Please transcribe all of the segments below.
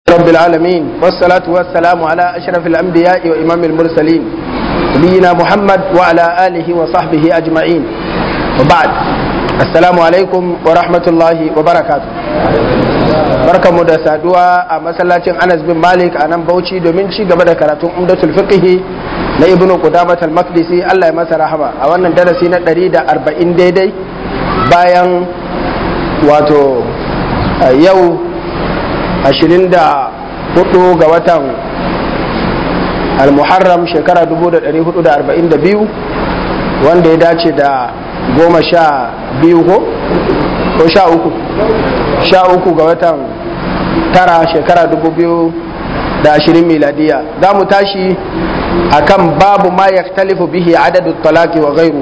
رب العالمين والصلاة والسلام على أشرف الأنبياء وإمام المرسلين نبينا محمد وعلى آله وصحبه أجمعين وبعد السلام عليكم ورحمة الله وبركاته barka mu da saduwa a masallacin Anas bin Malik a nan Bauchi domin ci gaba da karatun Umdatul Fiqh na Ibn Qudamah al-Maqdisi Allah ya masa rahama a wannan darasi na 140 daidai bayan wato yau 24 ga watan al-Muharram shekara 1442 wanda ya dace da goma sha biyu ko ko sha uku sha uku ga watan tara shekara dubu biyu da ashirin miladiya za mu tashi akan babu ma ya talifu bihi adadu talaki wa gairu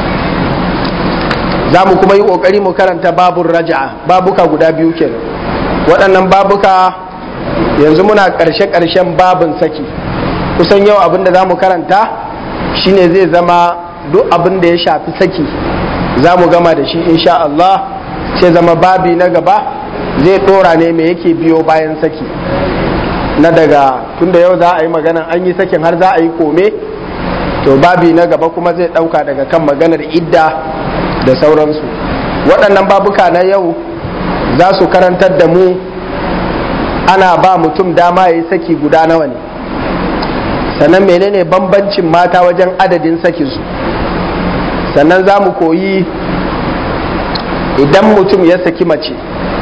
za mu kuma yi ƙoƙari mu karanta babun raja'a babuka guda biyu kenan waɗannan babuka yanzu muna ƙarshe-ƙarshen babin saki kusan yau abin da za mu karanta shine zai zama duk abin da ya shafi saki za mu gama da shi insha Allah sai zama babi na gaba zai ɗora ne mai yake biyo bayan saki na daga tunda yau za a yi magana an yi sakin har za a yi kome to babi na gaba kuma zai ɗauka daga kan maganar idda da sauransu waɗannan babuka na yau za su karantar da mu ana ba mutum dama ya yi saki guda nawa ne sannan menene bambancin mata wajen adadin sakinsu sannan za mu koyi idan mutum ya saki mace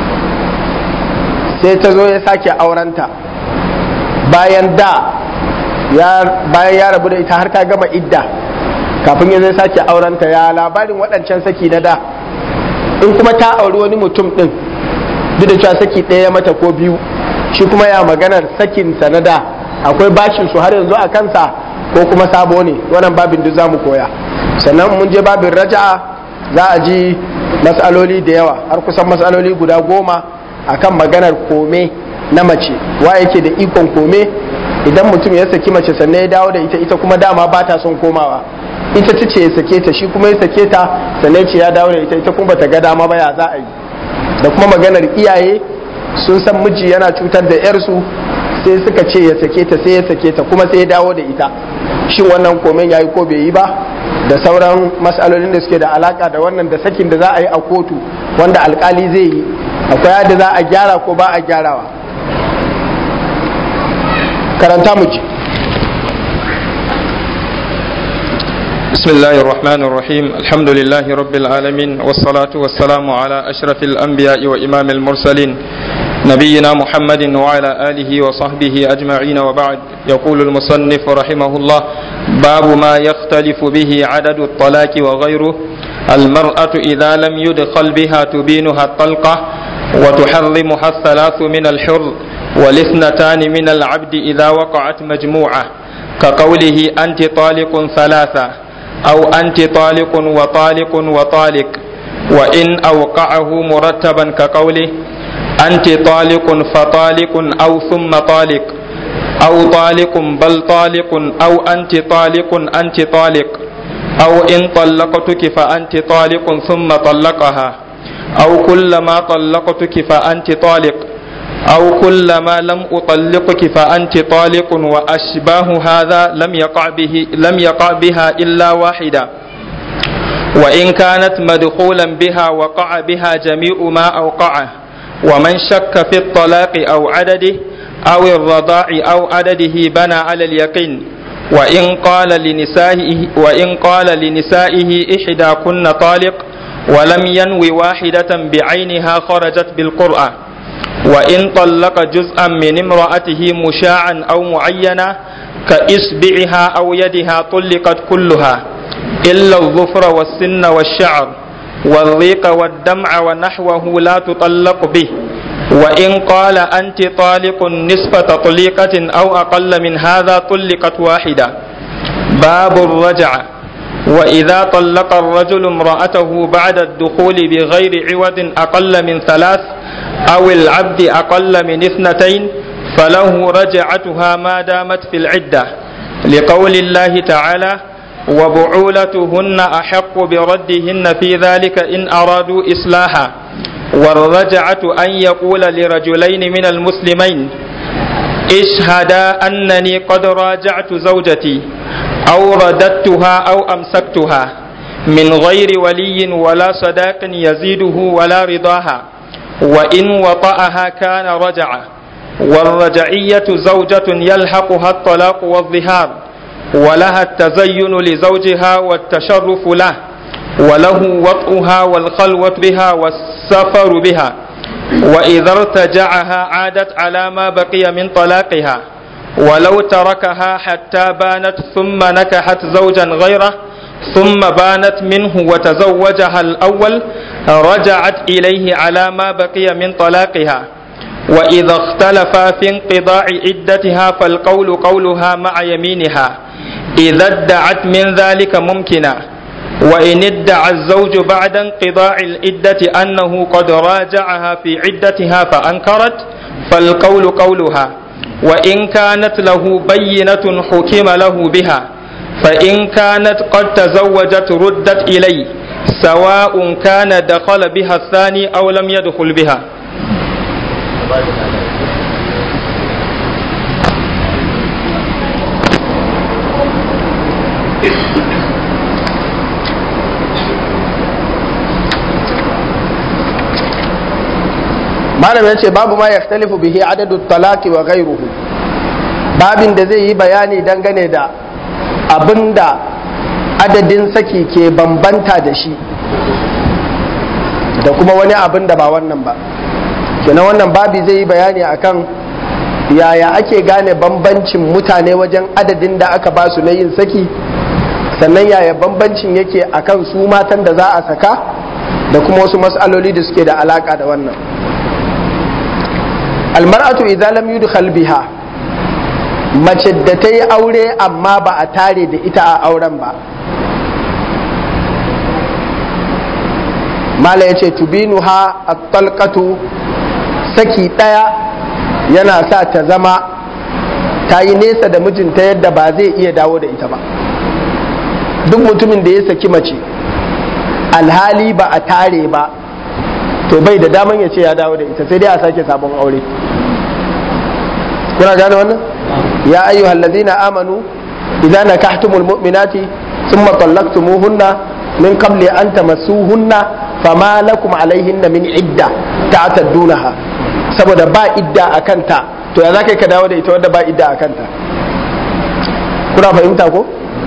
sai ta zo ya sake aurenta bayan da bayan ya rabu da ita har ta gama idda kafin ya zai sake aurenta ya labarin waɗancan saki na da in kuma ta auri wani mutum ɗin duk da cewa saki ɗaya mata ko biyu shi kuma ya maganar sakinsa na da akwai bashin su har yanzu a kansa ko kuma sabo ne wannan babin duk za mu koya sannan mun je babin raja'a za a ji matsaloli da yawa har kusan matsaloli guda goma akan maganar kome na mace wa yake da ikon kome idan mutum ya saki mace sannan ya dawo da ita ita kuma dama ba ta son komawa ita ta ce ya sake ta shi kuma ya sake ta sannan ce ya dawo da ita ita kuma bata ga dama ba ya za a yi da kuma maganar iyaye sun san miji yana cutar da yarsu sai suka ce ya sake ta sai ya sake ta kuma sai ya dawo da ita shin wannan komen yayi ko bai yi ba da sauran matsalolin da suke da alaka da wannan da sakin da za a yi a kotu wanda alkali zai yi akwai yadda za a gyara ko ba a gyarawa karanta mu ji بسم الله الرحمن الرحيم الحمد لله رب العالمين والصلاة والسلام على أشرف الأنبياء وإمام المرسلين نبينا محمد وعلى آله وصحبه أجمعين وبعد يقول المصنف رحمه الله باب ما يختلف به عدد الطلاق وغيره المرأة إذا لم يدخل بها تبينها الطلقة وتحرمها الثلاث من الحر والاثنتان من العبد إذا وقعت مجموعة كقوله أنت طالق ثلاثة أو أنت طالق وطالق وطالق وإن أوقعه مرتبا كقوله أنت طالق فطالق أو ثم طالق أو طالق بل طالق أو أنت طالق أنت طالق أو إن طلقتك فأنت طالق ثم طلقها أو كلما طلقتك فأنت طالق أو كلما لم أطلقك فأنت طالق وأشباه هذا لم يقع به لم يقع بها إلا واحدة وإن كانت مدخولا بها وقع بها جميع ما أوقعه ومن شك في الطلاق أو عدده أو الرضاع أو عدده بنى على اليقين وإن قال لنسائه وإن قال لنسائه إحداكن طالق ولم ينوي واحدة بعينها خرجت بالقرآن وإن طلق جزءا من امرأته مشاعا أو معينا كإصبعها أو يدها طلقت كلها إلا الظفر والسن والشعر والريق والدمع ونحوه لا تطلق به وإن قال أنت طالق نصف تطليقة أو أقل من هذا طلقت واحدة باب الرجعة وإذا طلق الرجل امرأته بعد الدخول بغير عوض أقل من ثلاث أو العبد أقل من اثنتين فله رجعتها ما دامت في العدة لقول الله تعالى وبعولتهن أحق بردهن في ذلك إن أرادوا إصلاحا والرجعة أن يقول لرجلين من المسلمين اشهدا أنني قد راجعت زوجتي أو رددتها أو أمسكتها من غير ولي ولا صداق يزيده ولا رضاها وإن وطأها كان رجع والرجعية زوجة يلحقها الطلاق والظهار ولها التزين لزوجها والتشرف له وله وطئها والخلوة بها والسفر بها وإذا ارتجعها عادت على ما بقي من طلاقها ولو تركها حتى بانت ثم نكحت زوجا غيره ثم بانت منه وتزوجها الأول رجعت إليه على ما بقي من طلاقها وإذا اختلفا في انقضاء عدتها فالقول قولها مع يمينها إذا ادعت من ذلك ممكنا وإن ادعى الزوج بعد انقضاء العدة أنه قد راجعها في عدتها فأنكرت فالقول قولها وإن كانت له بينة حكم له بها فإن كانت قد تزوجت ردت إليه سواء كان دخل بها الثاني أو لم يدخل بها malam ya ce babu ma yaftalifu bihi adadu talaki wa ghairuhu babin da zai yi bayani dangane da abinda adadin saki ke bambanta da shi da kuma wani abin da ba wannan ba kenan wannan babi zai yi bayani akan yaya ake gane bambancin mutane wajen adadin da aka ba su na yin saki sannan yaya bambancin yake akan su matan da za a saka da kuma wasu matsaloli da suke da alaka da wannan almar'atu idza lam yudkhal biha mace da ta yi aure amma ba a tare da ita a auren ba mala ya ce tubinuha at-talqatu saki ɗaya yana sa ta zama ta yi nesa da mijinta yadda ba zai iya dawo da ita ba duk mutumin da ya saki mace alhali ba a tare ba to bai da daman ya ce ya dawo da ita sai dai a sake sabon aure kuna gane wannan ya ayyuhal ladina amanu idza nakahtumul mu'minati thumma talaqtumuhunna min qabli an tamassuhunna fama lakum alaihinna min idda ta'taddunaha saboda ba idda a kanta to ya zaka ka dawo da ita wanda ba idda a kanta kuna fahimta ko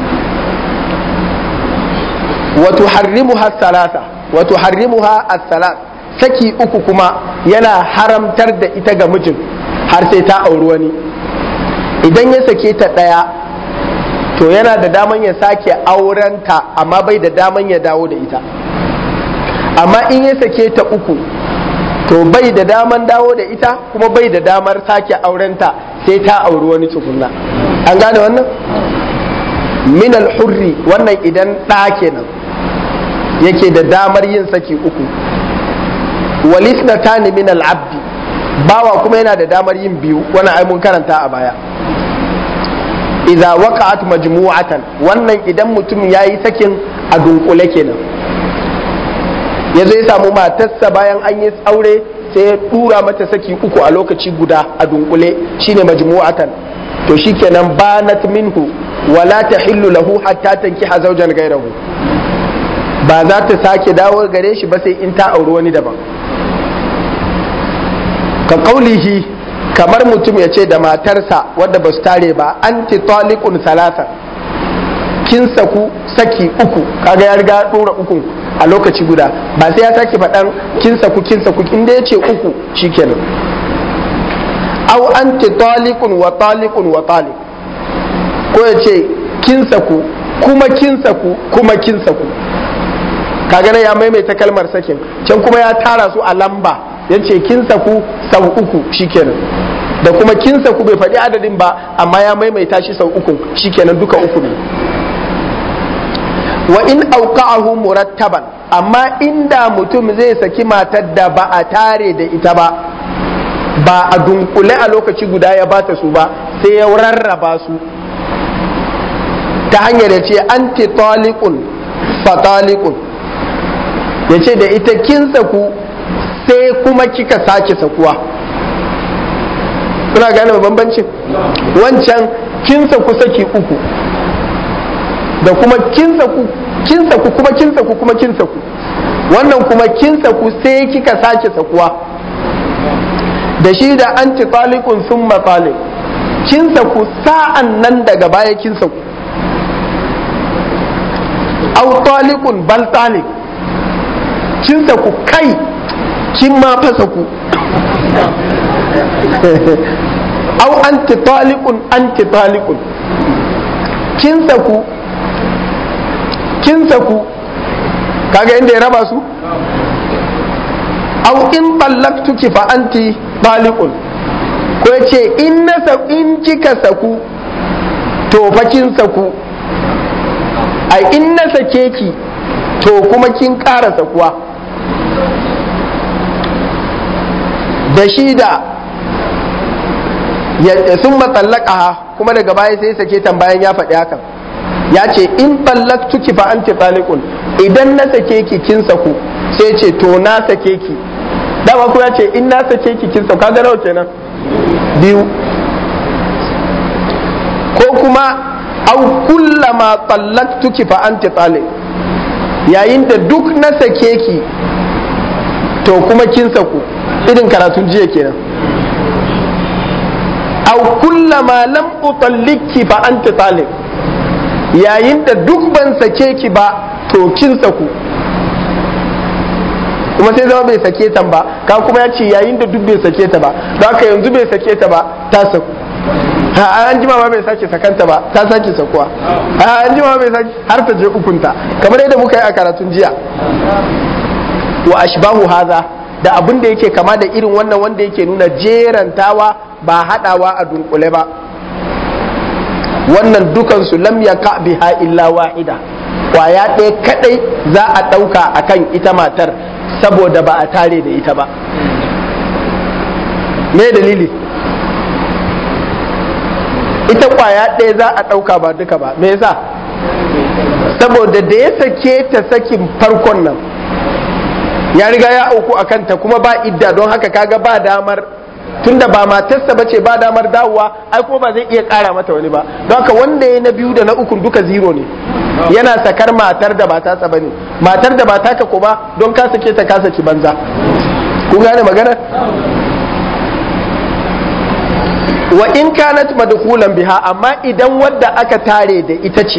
wa tuharrimuha thalatha wa tuharrimuha as-salat saki uku kuma yana haramtar da ita ga mijin har sai ta auri wani idan ya sake ta ɗaya to yana da daman ya sake aurenta amma bai da daman ya dawo da ita amma in ya sake ta uku to bai da daman dawo da ita kuma bai da damar sake aurenta sai ta auri wani tukunna an gane wannan min hurri wannan idan ɗa kenan yake da damar yin saki uku walisnatani min al-abdi bawa kuma yana da damar yin biyu wannan ai mun karanta a baya idza waqa'at majmu'atan wannan idan mutum yayi sakin a dunkule kenan yazo ya samu matarsa bayan an yi aure sai ya dura mata saki uku a lokaci guda a dunkule shine majmu'atan to shikenan banat minhu wala tahillu lahu hatta tankiha zawjan ghayrahu ba za ta sake dawo gare shi ba sai in ta auri wani daban ka kaulihi kamar mutum ya ce da matarsa wadda ba su tare ba anti talikun salasa kin saku saki uku kaga ya riga dora uku a lokaci guda ba sai ya sake faɗan kin saku kin saku inda ya ce uku shikenan au anti talikun wa talikun wa talik ko ya ce kin saku kuma kin saku kuma kin saku kaga ya maimaita kalmar sakin can kuma ya tara su a lamba ya ce kin saku sau uku shikenan da kuma kin saku bai faɗi adadin ba amma ya maimaita shi sau uku shikenan duka uku ne wa in auqa'ahu murattaban amma inda mutum zai saki matar da ba a tare da ita ba ba a dunkule a lokaci guda ya bata su ba sai ya rarraba su ta hanyar ya ce anti talikun fa talikun ya ce da ita kin saku sai kuma kika sake sakuwa kuna gane bambancin wancan kinsa ku saki uku da kuma kinsa ku kinsa ku kuma kinsa ku kuma kinsa ku wannan kuma kinsa ku sai kika sake sakuwa da shi da anti talikun sun matalik kinsa ku sa'an nan daga baya kinsa ku au talikun bal talik kinsa ku kai kin ma fasa ku au anti talikun anti talikun kinsa ku kinsa ku kaga inda ya raba su au in tallaktuki fa anti taliqun ko yace in na in kika saku to fa kin saku ai in na sake ki to kuma kin ƙara sakuwa da shi da sun matsallaka kuma daga baya sai sake tambayan ya faɗi hakan ya ce in tallaktuki fa anti taliqun idan na sake ki kin saku sai ce to na sake ki dama kuma ce in na sake ki kin saku kaga nawa kenan biyu ko kuma au kullama tallaktuki fa anti taliq yayin da duk na sake ki to kuma kin saku irin karatun jiya kenan au kullama lam utalliki fa anti taliq yayin da duk ban sake ki ba to kin saku kuma sai zama bai sake ta ba ka kuma ya ce yayin da duk bai sake ta ba don haka yanzu bai sake ta ba ta saku ha an jima ma bai sake sakanta ba ta sake sakuwa ha an jima bai sake har ta je ukunta kamar yadda muka yi a karatun jiya wa ashbahu haza da abin da yake kama da irin wannan wanda yake nuna jerantawa ba hadawa a dunkule ba wannan dukansu lam yaka biha illa wahida kwaya ɗaya kadai za a ɗauka akan ita matar saboda ba a tare da ita ba me dalili ita kwaya ɗaya za a ɗauka ba duka ba me yasa saboda da ya sake ta sakin farkon nan ya riga ya auku a kanta kuma ba idda don haka kaga ba damar tunda ba matarsa ba ce ba damar dawowa ai kuma ba zai iya kara mata wani ba don haka wanda ya na biyu da na ukun duka zero ne yana sakar matar da ba tasa bane matar da ba taka ko ba don ka sake ta ka saki banza kun gane magana wa in kanat madkhulan biha amma idan wadda aka tare da ita ce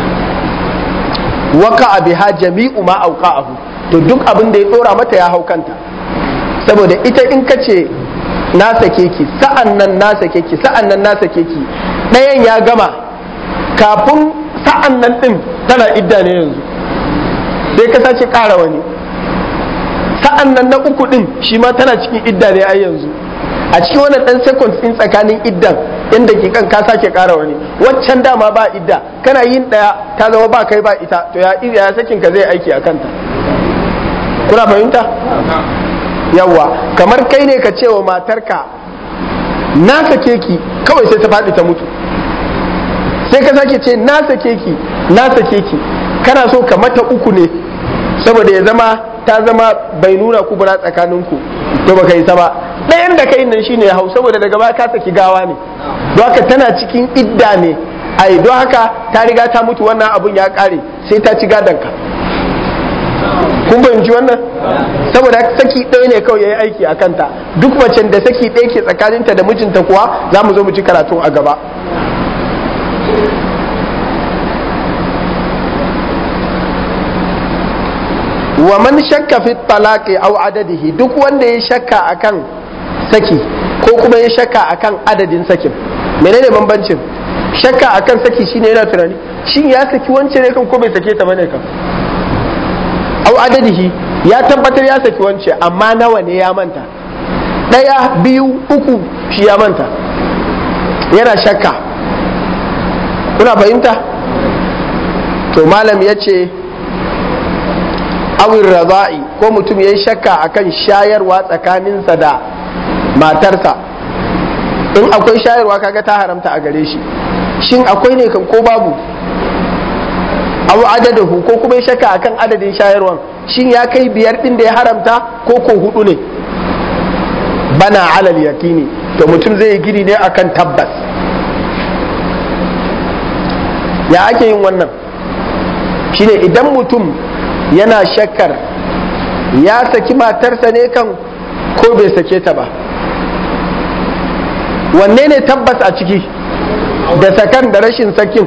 waka biha jami'u ma auqa'ahu to duk abin da ya dora mata ya hau kanta saboda ita in ka ce na sake ki sa'an nan na sake ki sa'an nan na sake ki ɗayan ya gama kafin sa'an nan ɗin tana idda ne yanzu sai ka sace ƙara wani sa'an nan na uku ɗin shi ma tana cikin idda ne ai yanzu a cikin wannan ɗan seconds ɗin tsakanin iddan inda ki kan ka sake ƙara wani waccan dama ba idda kana yin ɗaya ta zama ba kai ba ita to ya ya sakin ka zai aiki a kanta kuna fahimta yawa kamar kai ne ka cewa matarka na sake ki kawai sai ta faɗi ta mutu sai ka sake ce na sake ki na sake ki kana so ka mata uku ne saboda ya zama ta zama bai nuna kubura tsakaninku to baka yi ba ɗayan da kai nan shine hau saboda daga baya ka saki gawa ne don haka tana cikin idda ne ai don haka ta riga ta mutu wannan abun ya ƙare sai ta ci gadonka kun fahimci wannan saboda saki ɗaya ne kawai ya yi aiki a kanta duk macen da saki ɗaya ke tsakaninta da mijinta kuwa za mu zo mu ci karatu a gaba wa man shakka fi talaqi aw adadihi duk wanda ya shakka akan saki ko kuma ya shakka akan adadin sakin menene bambancin shakka akan saki shine yana tunani shin ya saki wance ne kan ko bai sake ta bane kan aw adadihi ya tabbatar ya saki wance amma nawa ne ya manta ɗaya biyu uku shi ya manta yana shakka kuna fahimta to malam ya ce awin raza'i ko mutum ya yi shakka akan shayarwa tsakaninsa da matarsa in akwai shayarwa kaga ta haramta a gare shi shin akwai ne kan ko babu aw adadahu ko kuma ya shakka akan adadin shayarwan shin ya kai biyar din da ya haramta ko ko hudu ne bana alal yakini to mutum zai yi gini ne akan tabbas ya ake yin wannan shine idan mutum yana shakkar ya saki matarsa ne kan ko bai sake ta ba wanne ne tabbas a ciki da sakan da rashin sakin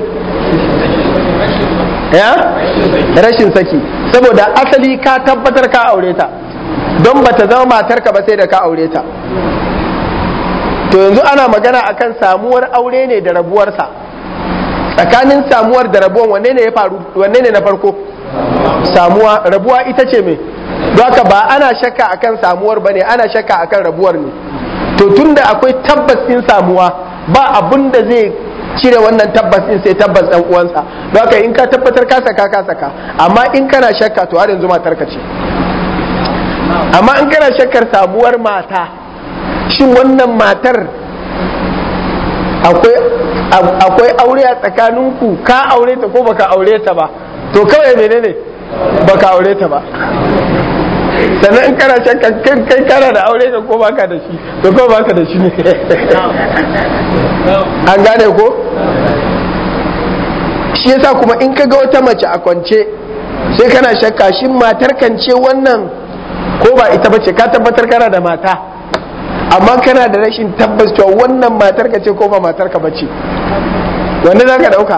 ya rashin saki saboda asali ka tabbatar ka aure ta don ba ta zama matarka ba sai da ka aure ta to yanzu ana magana akan samuwar aure ne da rabuwarsa tsakanin samuwar da rabuwan wanne ne ya faru wanne ne na farko samuwa rabuwa ita ce me don haka ba ana shakka akan samuwar ba ne ana shakka akan rabuwar ne to tunda akwai tabbas din samuwa ba abun da zai cire wannan tabbas din sai tabbas ɗan uwansa don haka in ka tabbatar ka saka ka saka amma in kana shakka to har yanzu matar ka ce amma in kana shakkar samuwar mata shin wannan matar akwai akwai aure a tsakaninku ka aure ta ko baka aure ta ba to kawai menene baka aure ta ba sannan in kana shakka kai kana da aure da ko baka da shi to ko baka da shi ne an gane ko shi yasa kuma in ka ga wata mace a kwance sai kana shakka shin matar kan ce wannan ko ba ita bace ka tabbatar kana da mata amma kana da rashin tabbas cewa wannan matar ka ce ko ba matar ka bace wanda za ka dauka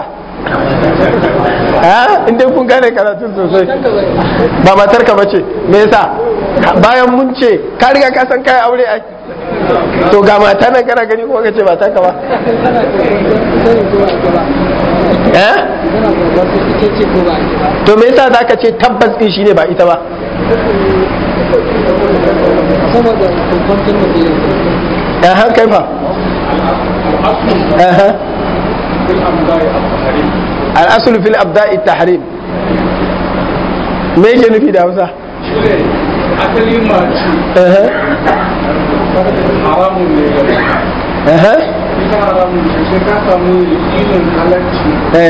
ha inda kun gane karatun sosai ba matar ka bace me yasa bayan mun ce ka riga ka san kai aure ai to ga mata nan kana gani kuma kace mata ka ba eh to me yasa zaka ce tabbas din shine ba ita ba eh kai fa eh al'asulu fil abda'i tahrim me yake nufi da hausa asali mace haramun ne ita haramun ne sai ka samu yakinin halarci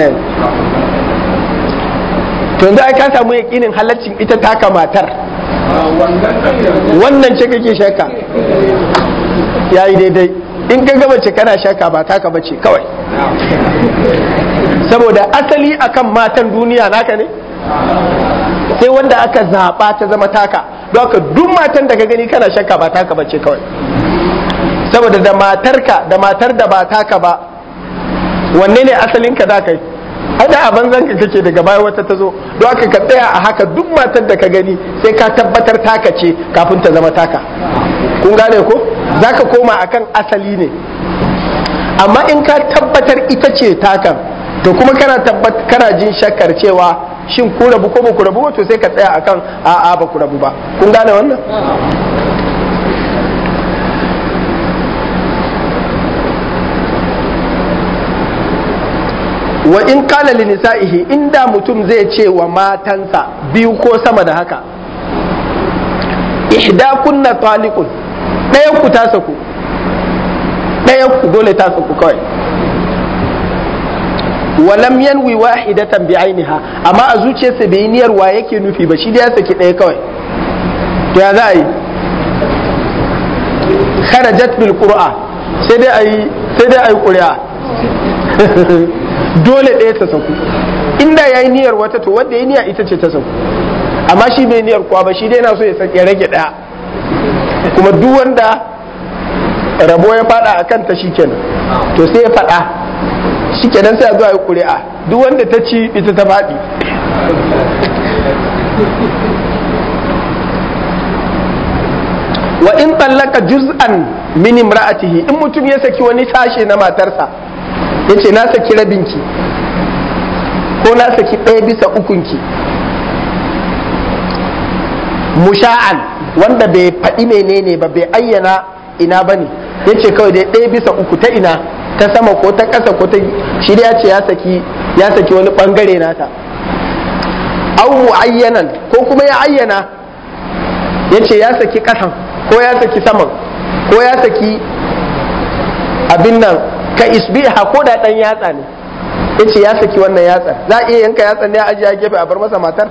to yanzu ai ka samu yakinin halaccin ita taka matar wannan ɗan wannan ce kake shakka yayi daidai in ka gama ce kana shakka ba taka bace kawai saboda asali akan matan duniya naka ne sai wanda aka zaɓa ta zama taka don haka duk matan da ka gani kana shakka ba taka bace kawai saboda da matarka da matar da ba taka ba wanne ne asalinka za ka yi ada a banzan ka kake daga baya wata ta zo don haka ka tsaya a haka duk matar da ka gani sai ka tabbatar taka ce kafin ta zama taka kun gane ko za ka koma akan asali ne amma in ka tabbatar ita ce takan to kuma kana tabbat kana jin shakkar cewa shin ku rabu ko ba ku rabu ba to sai ka tsaya akan a'a ba ku rabu ba kun gane wannan wa in kala li nisa'ihi inda mutum zai ce wa matansa biyu ko sama da haka ihda kunna taliqun ɗayan ku ta saku ɗayan ku dole ta saku kawai walam yanwi wahidatan bi ainiha amma a zuciyarsa bai yi niyyar wa yake nufi ba shi da ya saki ɗaya kawai to ya za a yi kharajat bil qur'a sai dai ayi sai dai ayi ƙuri'a dole ɗaya ta saku inda yayi niyyar wata to wanda yayi niyya ita ce ta saku amma shi bai niyyar kuwa ba shi dai yana so ya saki ya rage ɗaya kuma duk wanda rabo ya fada a kanta shikenan to sai ya fada shikenan sai a zo a yi ƙuri'a duk wanda ta ci ita ta faɗi wa in tallaka juz'an min imra'atihi in mutum ya saki wani sashe na matarsa yace na saki rabinki ko na saki ɗaya bisa ukunki musha'an wanda bai faɗi menene ba bai ayyana ina ba ne ya ce kawai dai ɗaya bisa uku ta ina ta sama ko ta ƙasa ko ta shi ya ce ya saki ya saki wani ɓangare nata au mu'ayyanan ko kuma ya ayyana ya ce ya saki ƙasan ko ya saki saman ko ya saki abin nan ka isbiha ko da ɗan yatsa ne ya ce ya saki wannan yatsa za a iya yanka yatsa ne a ajiye gefe a bar masa matar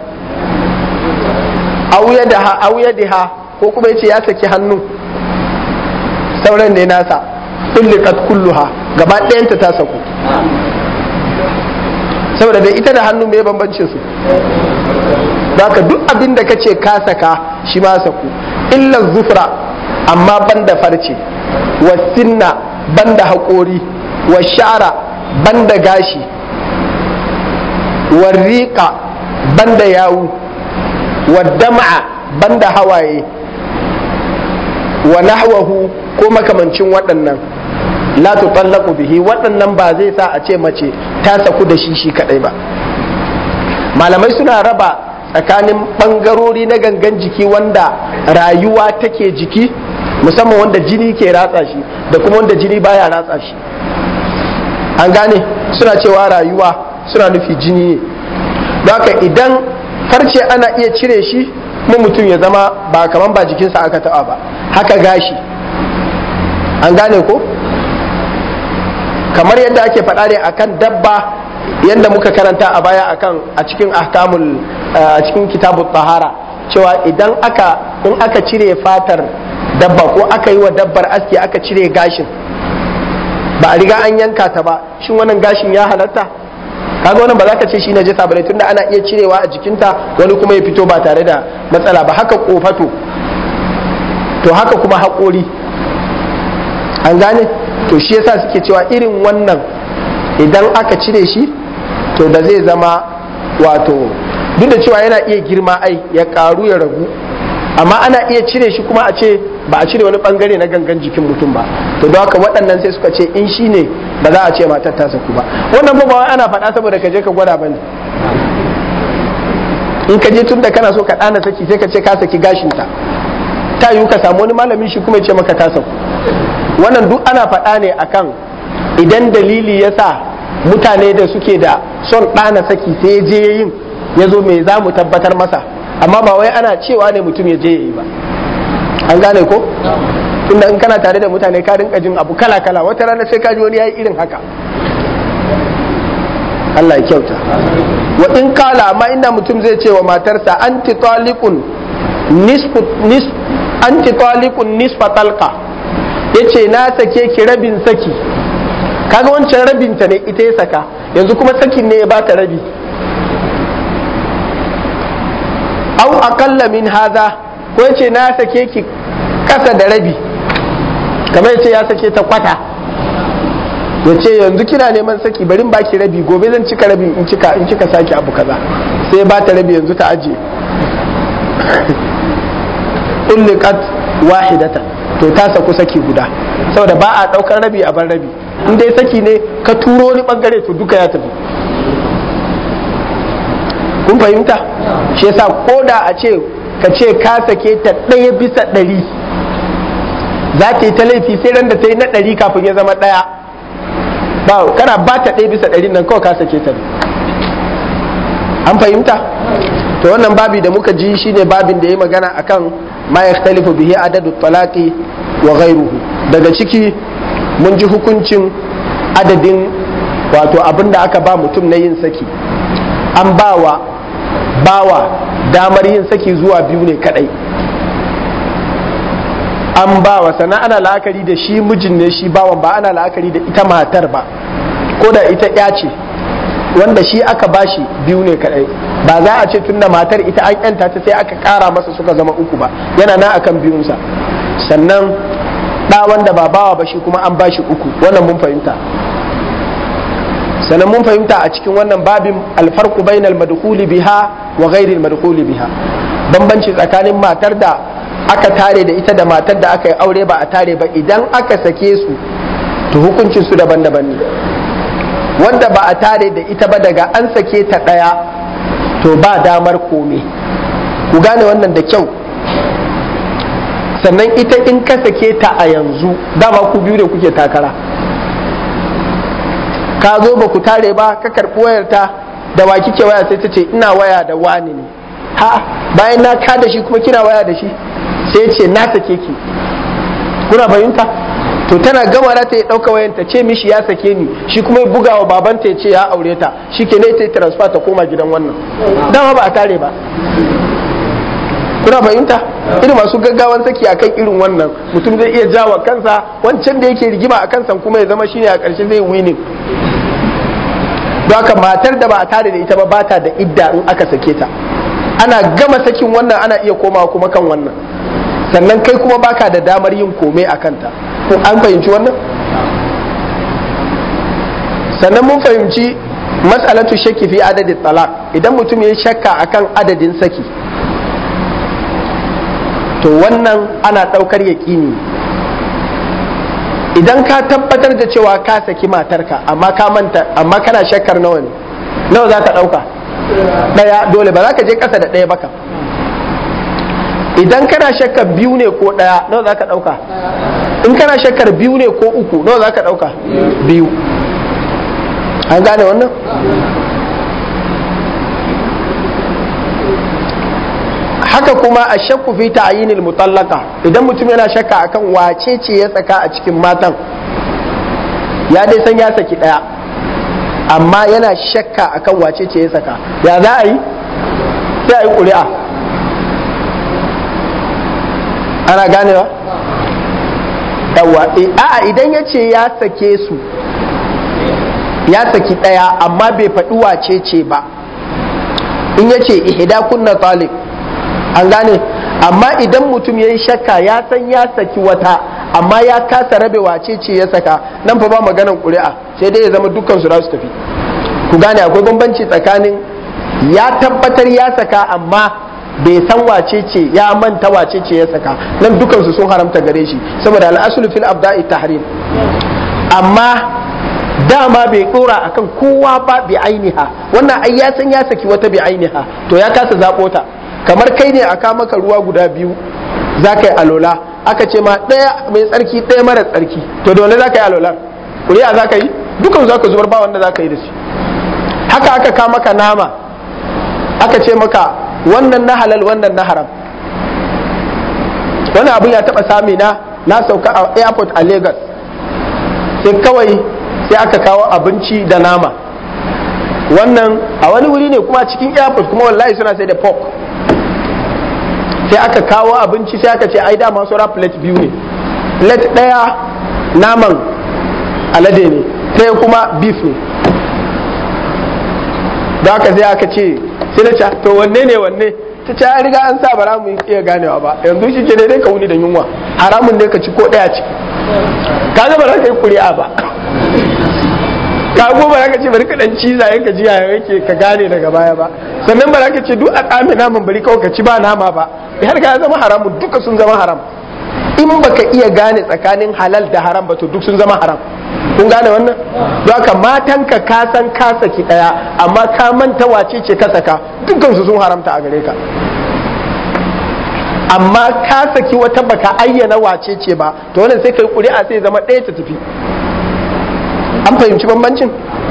auya da ha ko kuma ya ce ya saki hannu sauran ne nasa ulliqat kulluha gaba ɗayanta ta saku saboda da ita da hannu mai bambancin su ka duk abin da kace ka saka shi ma saku illa zufra amma banda farce wa sinna banda haƙori wa sha'ara banda gashi wa riƙa banda yawu wa dama'a banda hawaye wa nahwahu ko makamancin waɗannan la tutallaqu bihi waɗannan ba zai sa a ce mace ta saku da shi shi kadai ba malamai suna raba tsakanin ɓangarori na gangan jiki wanda rayuwa take jiki musamman wanda jini ke ratsa shi da kuma wanda jini baya ratsa shi an gane suna cewa rayuwa suna nufi jini ne haka idan farce ana iya cire shi kuma mutum ya zama ba kaman ba jikinsa aka taɓa ba haka gashi an gane ko kamar yadda ake faɗa ne akan dabba yadda muka karanta a baya akan a cikin ahkamul a cikin kitabut tahara cewa idan aka in aka cire fatar dabba ko aka yi wa dabbar aski aka cire gashin ba a riga an yanka ta ba shin wannan gashin ya halatta kaga wannan ba za ka ce shi najasa bane tunda ana iya cirewa a jikinta wani kuma ya fito ba tare da matsala ba haka kofato to haka kuma haƙori an gane to shi yasa suke cewa irin wannan idan aka cire shi to da zai zama wato duk da cewa yana iya girma ai ya karu ya ragu amma ana iya cire shi kuma a ce ba a cire wani bangare na gangan jikin mutum ba to don haka waɗannan sai suka ce in shi ne ba za a ce matar ta saku ba wannan ba wai ana faɗa saboda ka je ka gwada bane in ka je tun da kana so ka ɗana saki sai ka ce ka saki gashinta ta yiwu ka samu wani malamin shi kuma ya ce maka ta saku wannan duk ana faɗa ne akan idan dalili ya sa mutane da suke da son ɗana saki sai ya je yin ya zo mai za mu tabbatar masa amma ba wai ana cewa ne mutum ya je ya yi ba an gane ko tunda in kana tare da mutane ka rinka jin abu kala kala wata rana sai ka ji wani yayi irin haka Allah ya kyauta wa in kala amma inda mutum zai ce wa matarsa anti taliqun nisfu nis anti taliqun nisfa talqa yace na sake ki rabin saki kaga wancan rabin ta ne ita ya saka yanzu kuma sakin ne ya bata rabi au aqalla min hadha ko yace na sake ki kasa da rabi kamar yace ya sake ta kwata yace yanzu kina neman saki barin baki rabi gobe zan cika rabi in cika in cika saki abu kaza sai ba ta rabi yanzu ta aje ulliqat wahidatan to ta saku saki guda saboda ba a daukar rabi a ban rabi in dai saki ne ka turo wani bangare to duka ya tafi kun fahimta shi yasa koda a ce ka ce ka sake ta ɗaya bisa ɗari za ta yi ta laifi sai ran da ta yi na ɗari kafin ya zama ɗaya ba kana ba ta ɗaya bisa ɗari nan kawai ka sake ta an fahimta to wannan babi da muka ji shine babin da ya magana akan ma yakhtalifu bihi adadu talaqi wa ghayruhu daga ciki mun ji hukuncin adadin wato abin da aka ba mutum na yin saki an bawa bawa damar yin saki zuwa biyu ne kadai an bawa sana ana la'akari da shi mijin ne shi bawan ba ana la'akari da ita matar ba ko da ita ya ce wanda shi aka bashi biyu ne kadai ba za a ce tunda matar ita an yanta ta sai aka kara masa suka zama uku ba yana na akan biyunsa sannan ɗa wanda ba bawa ba shi kuma an bashi uku wannan mun fahimta sannan mun fahimta a cikin wannan babin alfarku bainal madkhuli biha wa ghairil madkhuli biha bambanci tsakanin matar da aka tare da ita da matar da aka yi aure ba a tare ba idan aka sake su to hukuncin su daban-daban ne wanda ba a tare da ita ba daga an sake ta ɗaya to ba damar kome ku gane wannan da kyau sannan ita in ka sake ta a yanzu dama ku biyu ne kuke takara ka zo ba ku tare ba ka karɓi wayarta da wa kike waya sai ta ce ina waya da wani ne ha bayan na ka da shi kuma kina waya da shi sai ce na sake ki kuna fahimta to tana gama na ta ya ɗauka wayan ta ce mishi ya sake ni shi kuma ya buga wa babanta ya ce ya aure ta shi ke ne ta transfer ta koma gidan wannan dama ba a tare ba kuna fahimta irin masu gaggawan saki akan irin wannan mutum zai iya jawa kansa wancan da yake rigima a kansa kuma ya zama shine a ƙarshe zai winning don haka matar da ba a tare da ita ba bata da idda in aka sake ta ana gama sakin wannan ana iya komawa kuma kan wannan sannan kai kuma baka da damar yin kome a kanta ko an fahimci wannan sannan mun fahimci matsalatu shakki fi adadin talak idan mutum ya shakka akan adadin saki to wannan ana ɗaukar yaƙini idan ka tabbatar da cewa ka saki matarka amma ka manta amma kana shakkar nawa ne nawa za ka ɗauka ɗaya dole ba za ka je ƙasa da ɗaya baka idan kana shakkar biyu ne ko ɗaya nawa za ka ɗauka in kana shakkar biyu ne ko uku nawa za ka ɗauka biyu an gane wannan haka kuma a shakku fi ta'yinil mutallaka idan mutum yana shakka akan wace ce ya tsaka a cikin matan ya dai san ya saki daya amma yana shakka akan wace ce ya saka ya za a yi sai a yi ƙuri'a ana ganewa yawa a idan ya ce ya sake su ya saki daya amma bai faɗi wace ce ba in ya ce ihda kunna talib an gane amma idan mutum ya yi shakka ya san ya saki wata amma ya kasa rabe wace ce ya saka nan fa ba maganan ƙuri'a sai dai ya zama dukkan su su tafi ku gane akwai bambanci tsakanin ya tabbatar ya saka amma bai san wace ce ya manta wace ce ya saka nan dukkan su sun haramta gare shi saboda al'asulu fil abda'i tahrim amma dama bai dora akan kowa ba bi ainiha wannan ai ya san ya saki wata bi ainiha to ya kasa zabo ta kamar kai ne aka maka ruwa guda biyu za ka yi alola aka ce ma ɗaya mai tsarki ɗaya mara tsarki to dole za ka yi alola ƙuri'a za ka yi dukan za ka zubar ba wanda za ka yi da shi haka aka ka maka nama aka ce maka wannan na halal wannan na haram wani abin ya taɓa sami na na sauka a airport a lagos sai kawai sai aka kawo abinci da nama wannan a wani wuri ne kuma cikin airport kuma wallahi suna sai da pork sai aka kawo abinci sai aka ce ai dama saura plate biyu ne plate ɗaya naman alade ne ɗaya kuma beef ne da aka sai aka ce sai na ce to wanne ne wanne ta ce riga an sa bara mu iya ganewa ba yanzu shi ke dai ka wuni da yunwa haramun ne ka ci ko ɗaya ciki ka ga ba za ka yi kuri'a ba ka go ba za ka ce bari ka dan ciza yanka ji ya yake ka gane daga baya ba sannan ba za ka ce duk a tsame naman bari kawai ka ci ba nama ba har ka zama haramu duka sun zama haram in baka iya gane tsakanin halal da haram ba to duk sun zama haram kun gane wannan don haka matanka ka san ka saki daya amma ka manta wace ce ka saka dukkan su sun haramta a gare ka amma ka saki wata baka ayyana wace ce ba to wannan sai kai kuri'a sai zama ɗaya ta tafi an fahimci bambancin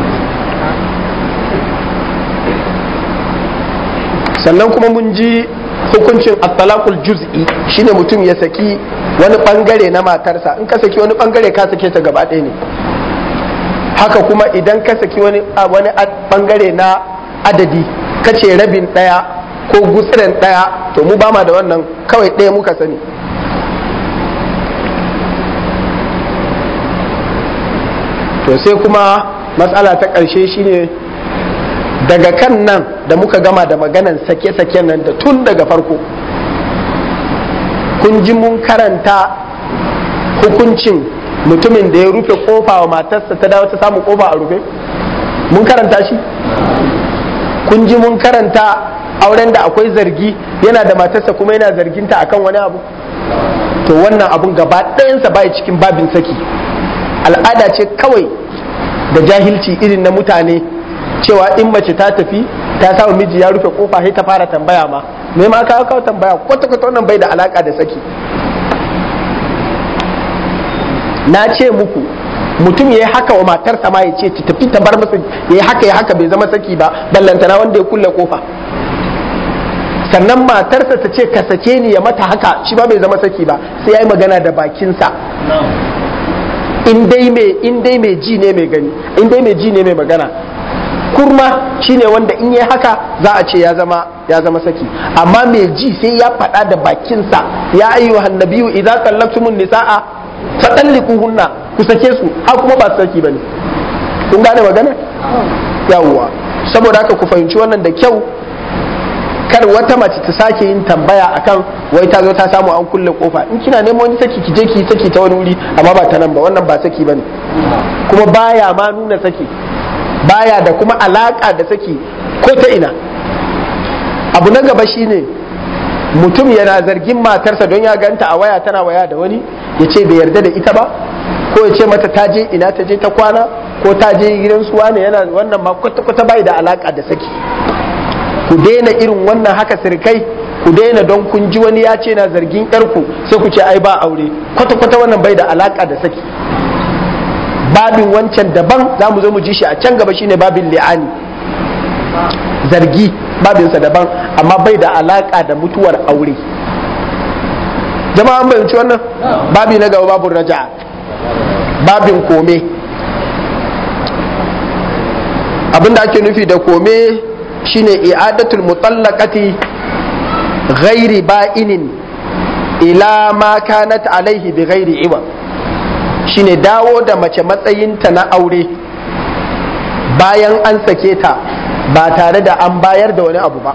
sannan kuma mun ji hukuncin at-talaqul juz'i shine mutum ya saki wani bangare na matarsa in ka saki wani bangare ka sake ta gaba ɗaya ne haka kuma idan ka saki wani wani bangare na adadi kace rabin ɗaya ko gutsiren ɗaya to mu ba ma da wannan kawai ɗaya muka sani to sai kuma matsala ta ƙarshe shine daga kan nan da muka gama da maganan sake-saken nan da tun daga farko kun ji mun karanta hukuncin mutumin da ya rufe kofa wa matarsa ta dawo ta samu kofa a rufe mun karanta shi kun ji mun karanta auren da akwai zargi yana da matarsa kuma yana zarginta akan wani abu to wannan abun gaba ɗayansa bai cikin babin saki al'ada ce kawai da jahilci irin na mutane cewa in mace ta tafi ta samu miji ya rufe kofa sai ta fara tambaya ma me ma kawo kawo tambaya kwata kwata wannan bai da alaka da saki na ce muku mutum ya yi haka wa matarsa ma ya ce ta tafi ta bar masa ya yi haka ya haka bai zama saki ba ballantana wanda ya kulle kofa sannan matarsa ta ce ka sake ni ya mata haka shi ba bai zama saki ba sai ya yi magana da bakinsa in dai mai in dai mai ji ne mai gani in dai mai ji ne mai magana kurma shine wanda in yi haka za a ce ya zama ya zama saki amma mai ji sai ya faɗa da bakinsa ya ayyuhan nabiyyu idza tallaqtumun nisaa fatalliquhunna ku sake su har kuma ba saki bane kun gane magana yawwa saboda haka ku fahimci wannan da kyau kar wata mace ta sake yin tambaya akan wai ta zo ta samu an kulle kofa in kina neman wani saki ki je ki saki ta wani wuri amma ba ta nan ba wannan ba saki bane kuma baya ma nuna saki baya da kuma alaka da saki ko ta ina abu na gaba shine mutum yana zargin matarsa don ya ganta a waya tana waya da wani ya ce bai yarda da ita ba ko ya ce mata ta je ina ta je ta kwana ko ta je gidan suwa ne yana wannan ma kwata-kwata bai da alaka da saki ku daina irin wannan haka sirkai ku daina don kun ji wani ya ce na zargin yarku sai ku ce ai ba aure kwata-kwata wannan bai da alaka da saki babin wancan daban za mu zo mu ji shi a can gaba shine babin li'ani zargi babinsa daban amma bai da alaka da mutuwar aure jama'a an bayanci wannan babi na gaba babin raja'a babin kome abinda ake nufi da kome shine i'adatul mutallaqati ghairi ba'inin ila ma kanat alaihi bi ghairi iwa shine dawo da mace matsayinta na aure bayan an sake ta ba tare da an bayar da wani abu ba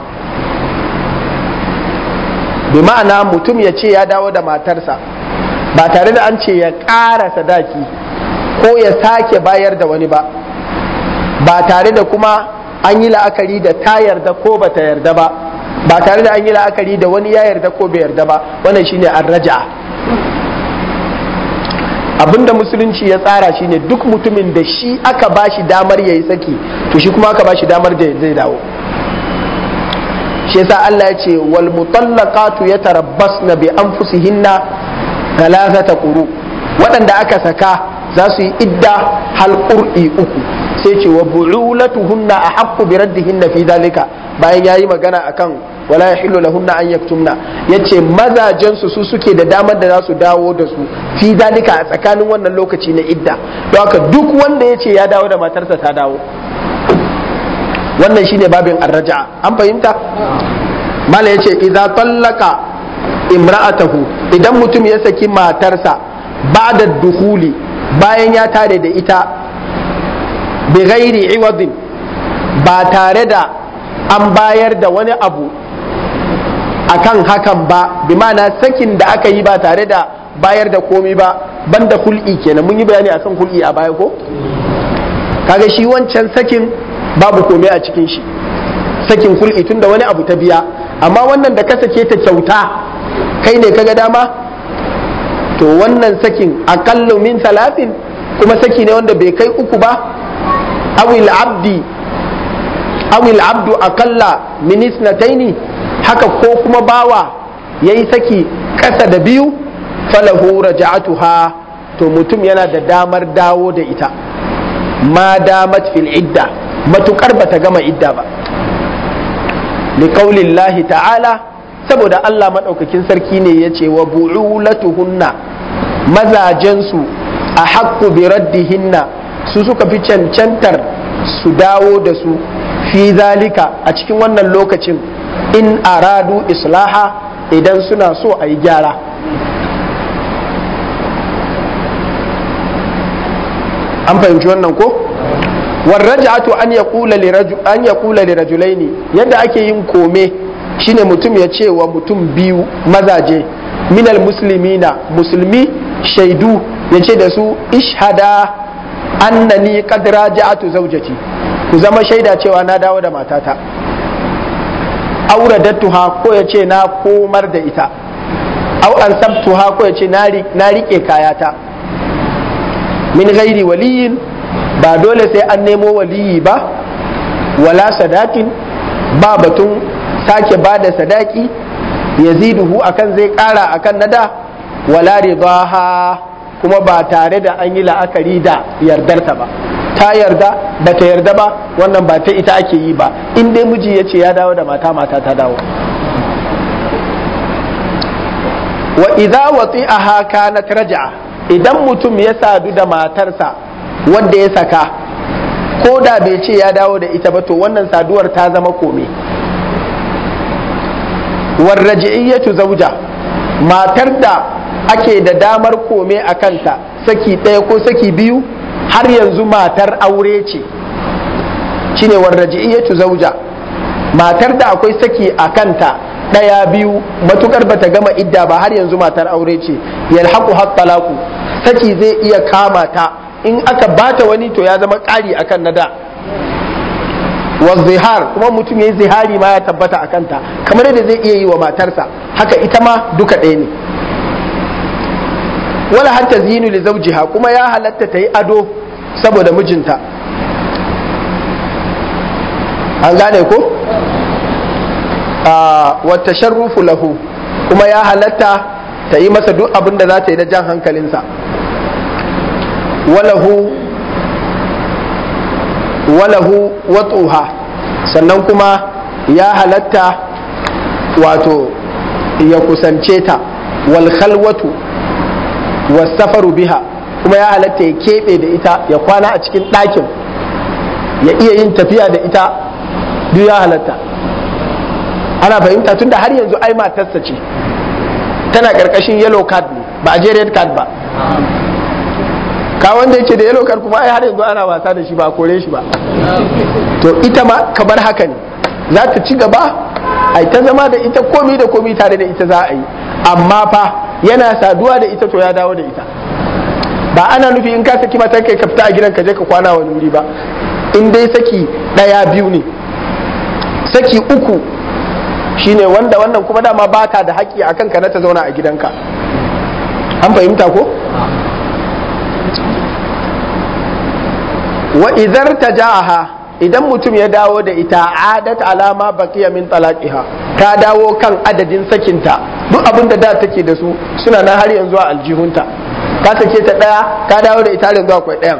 bi ma'ana mutum ya ce ya dawo da matarsa ba tare da an ce ya ƙara sadaki ko ya sake bayar da wani ba ba tare da kuma an yi la'akari da ta yarda ko ba ta yarda ba ba tare da an yi la'akari da wani ya yarda ko bai yarda ba wannan shine an raja'a abinda musulunci ya tsara shine duk mutumin da shi aka bashi damar yayi saki to shi kuma aka bashi damar da zai dawo shi yasa Allah ya ce wal mutallaqatu yatarabbasna bi anfusihinna thalathata quru waɗanda aka saka za su yi idda hal qur'i uku sai ce wa bu'ulatuhunna ahaqqu bi raddihinna fi dalika bayan yayi magana akan wala yahillu lahunna an yaktumna yace mazajen su su suke da damar da za su dawo da su fi dalika a tsakanin wannan lokaci na idda don haka duk wanda yace ya dawo da matarsa ta dawo wannan shine babin arraja'a an fahimta mala yace idza tallaka imra'atahu idan mutum ya saki matarsa ba'da dukhuli bayan ya tare da ita bi ghairi iwadin ba tare da an bayar da wani abu akan hakan ba bi ma'ana sakin da aka yi ba tare da bayar da komi ba banda hul'i kenan mun yi bayani akan hul'i a baya ko kaga shi wancan sakin babu komai a cikin shi sakin hul'i tunda wani abu ta biya amma wannan da ka sake ta kyauta kai ne kaga dama to wannan sakin aƙallu min talatin kuma saki ne wanda bai kai uku ba awil abdi awil abdu akalla min isnataini haka ko kuma bawa yayi saki ƙasa da biyu falahu raja'atuha to mutum yana da damar dawo da ita ma damat fil idda matukar bata gama idda ba liqaulillahi ta'ala saboda Allah maɗaukakin sarki ne ya ce wa bu'ulatuhunna mazajensu a haƙƙu bi raddihinna su suka fi cancantar su dawo da su fi zalika a cikin wannan lokacin in aradu islaha idan suna so a yi gyara an fahimci wannan ko warraja'atu an yaqula li rajulaini yadda ake yin kome shine mutum ya ce wa mutum biyu mazaje minal muslimina musulmi shaidu ya ce da su ishada annani qad raja'atu zawjati ku zama shaida cewa na dawo da matata auradattuha ko ya ce na komar da ita au ansabtuha ko ya ce na rike kayata min ghairi waliyin ba dole sai an nemo waliyi ba wala sadakin ba batun sake ba da sadaki yaziduhu akan zai kara akan nada wala ridaha kuma ba tare da an yi la'akari da yardarta ba ta yarda ba ta yarda ba wannan ba ta ita ake yi ba in dai miji ya ce ya dawo da mata mata ta dawo wa idza wati'aha kanat raja'a idan mutum ya sadu da matarsa wadda ya saka ko da bai ce ya dawo da ita ba to wannan saduwar ta zama kome warraji'iyyatu zauja matar da ake da damar kome a kanta saki ɗaya ko saki biyu har yanzu matar aure ce shine warraji'iyyatu zauja matar da akwai saki a kanta ɗaya biyu matukar bata gama idda ba har yanzu matar aure ce yalhaqu haqqalaku saki zai iya kama ta in aka bata wani to ya zama ƙari akan na da wa zihar kuma mutum yayi zihari ma ya tabbata a kanta kamar yadda zai iya yi wa matarsa haka ita ma duka ɗaya ne wala hatta zinu li zawjiha kuma ya halatta ta yi ado saboda mijinta an gane ko wa tasharrufu lahu kuma ya halatta ta yi masa duk abin da za ta yi na jan hankalinsa walahu walahu watsuha sannan kuma ya halatta wato ya kusance ta wal khalwatu wasafaru biha kuma ya halatta ya keɓe da ita ya kwana a cikin ɗakin ya iya yin tafiya da ita duk ya halatta ana fahimta tunda har yanzu ai matarsa ce tana ƙarƙashin yellow card ne ba a je red card ba ka wanda yake da yellow card kuma ai har yanzu ana wasa da shi ba a kore shi ba to ita ma kamar haka ne za ta ci gaba ai ta zama da ita komi da komi tare da ita za a yi amma fa yana saduwa da ita to ya dawo da ita ba ana nufi in ka saki matan kai ka fita a gidan ka je ka kwana wani wuri ba in dai saki daya biyu ne saki uku shine wanda wannan kuma dama ba ta da haƙƙi a kanka na ta zauna a gidanka an fahimta ko wa idar taja'aha idan mutum ya dawo da ita adat alama baqiya min talaqiha ta dawo kan adadin sakinta duk abin da da take da su suna nan har yanzu a aljihunta ka sake ta daya ka dawo da ita yanzu akwai dayan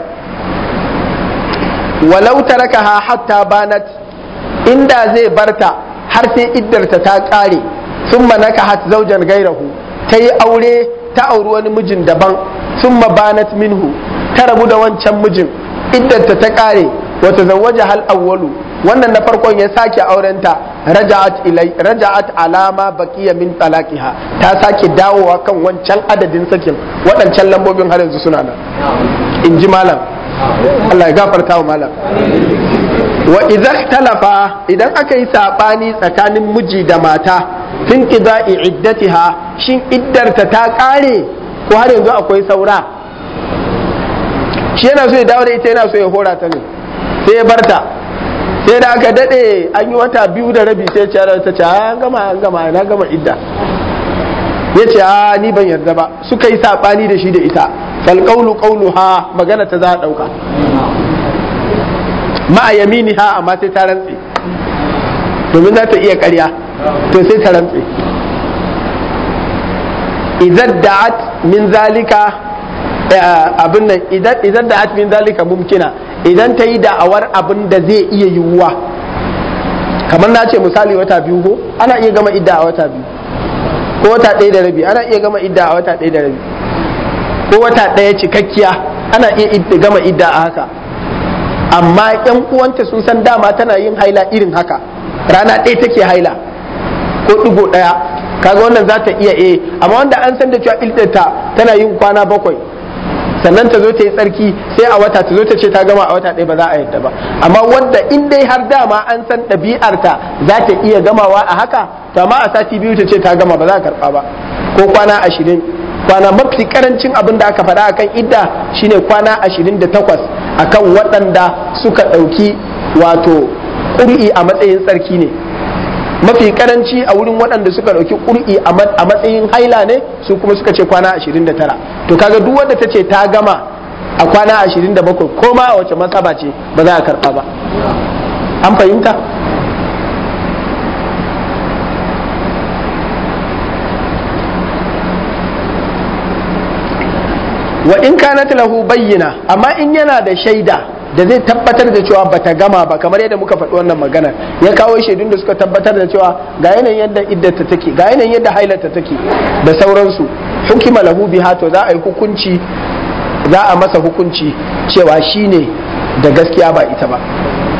walau tarakaha hatta banat inda zai barta har sai iddarta ta kare summa nakahat zawjan gairahu ta yi aure ta auri wani mijin daban summa banat minhu ta rabu da wancan mijin iddarta ta kare wata zawaja hal awwalu wannan na farkon ya sake aurenta raja'at ilai raja'at alama baqiya min talaqiha ta sake dawowa kan wancan adadin sakin waɗancan lambobin har yanzu suna nan in ji malam Allah ya gafarta wa malam wa idza talafa idan aka yi sabani tsakanin miji da mata tun qida'i iddatiha shin iddarta ta kare ko har yanzu akwai saura shi yana so ya dawo da ita yana so ya hora ta ne sai ya barta sai da aka dade an yi wata biyu da rabi sai ce ta ce an gama an gama na gama idda ya ce a ni ban yarda ba suka yi sabani da shi da ita fal qawlu qawluha magana ta za a dauka ma yaminiha amma sai ta rantse domin za ta iya ƙarya to sai ta rantse idan da'at min zalika abin nan idan da'at min zalika mumkina idan ta yi da'awar abin da zai iya yiwuwa kamar na ce misali wata biyu ko ana iya gama idda a wata biyu ko wata ɗaya da rabi ana iya gama idda a wata ɗaya da rabi ko wata ɗaya cikakkiya ana iya gama idda a haka amma yan uwanta sun san dama tana yin haila irin haka rana ɗaya take haila ko ɗigo ɗaya kaga wannan za ta iya eh amma wanda an san da cewa iddata tana yin kwana bakwai sannan ta zo ta yi tsarki sai a wata ta zo ta ce ta gama a wata ɗaya ba za a yadda ba amma wanda in dai har dama an san ɗabi'arta za ta iya gamawa a haka to amma a sati biyu ta ce ta gama ba za a karɓa ba ko kwana ashirin kwana mafi karancin abin da aka faɗa akan idda shine kwana ashirin da takwas akan waɗanda suka ɗauki wato ƙuri'i a matsayin tsarki ne mafi karanci a wurin waɗanda suka ɗauki ƙur'i a matsayin haila ne su kuma suka ce kwana 29 to kaga duk wanda ta ce ta gama a kwana 27 ko ma a wace masaba ce ba za a karɓa ba an fahimta wa in kanat lahu bayyana amma in yana da shaida da zai tabbatar da cewa bata gama ba kamar yadda muka faɗi wannan maganar ya kawo shaidun da suka tabbatar da cewa ga yanayin yadda iddata take ga yanayin yadda hailata take da sauransu hukima lahu biha to za a yi hukunci za a masa hukunci cewa shine da gaskiya ba ita ba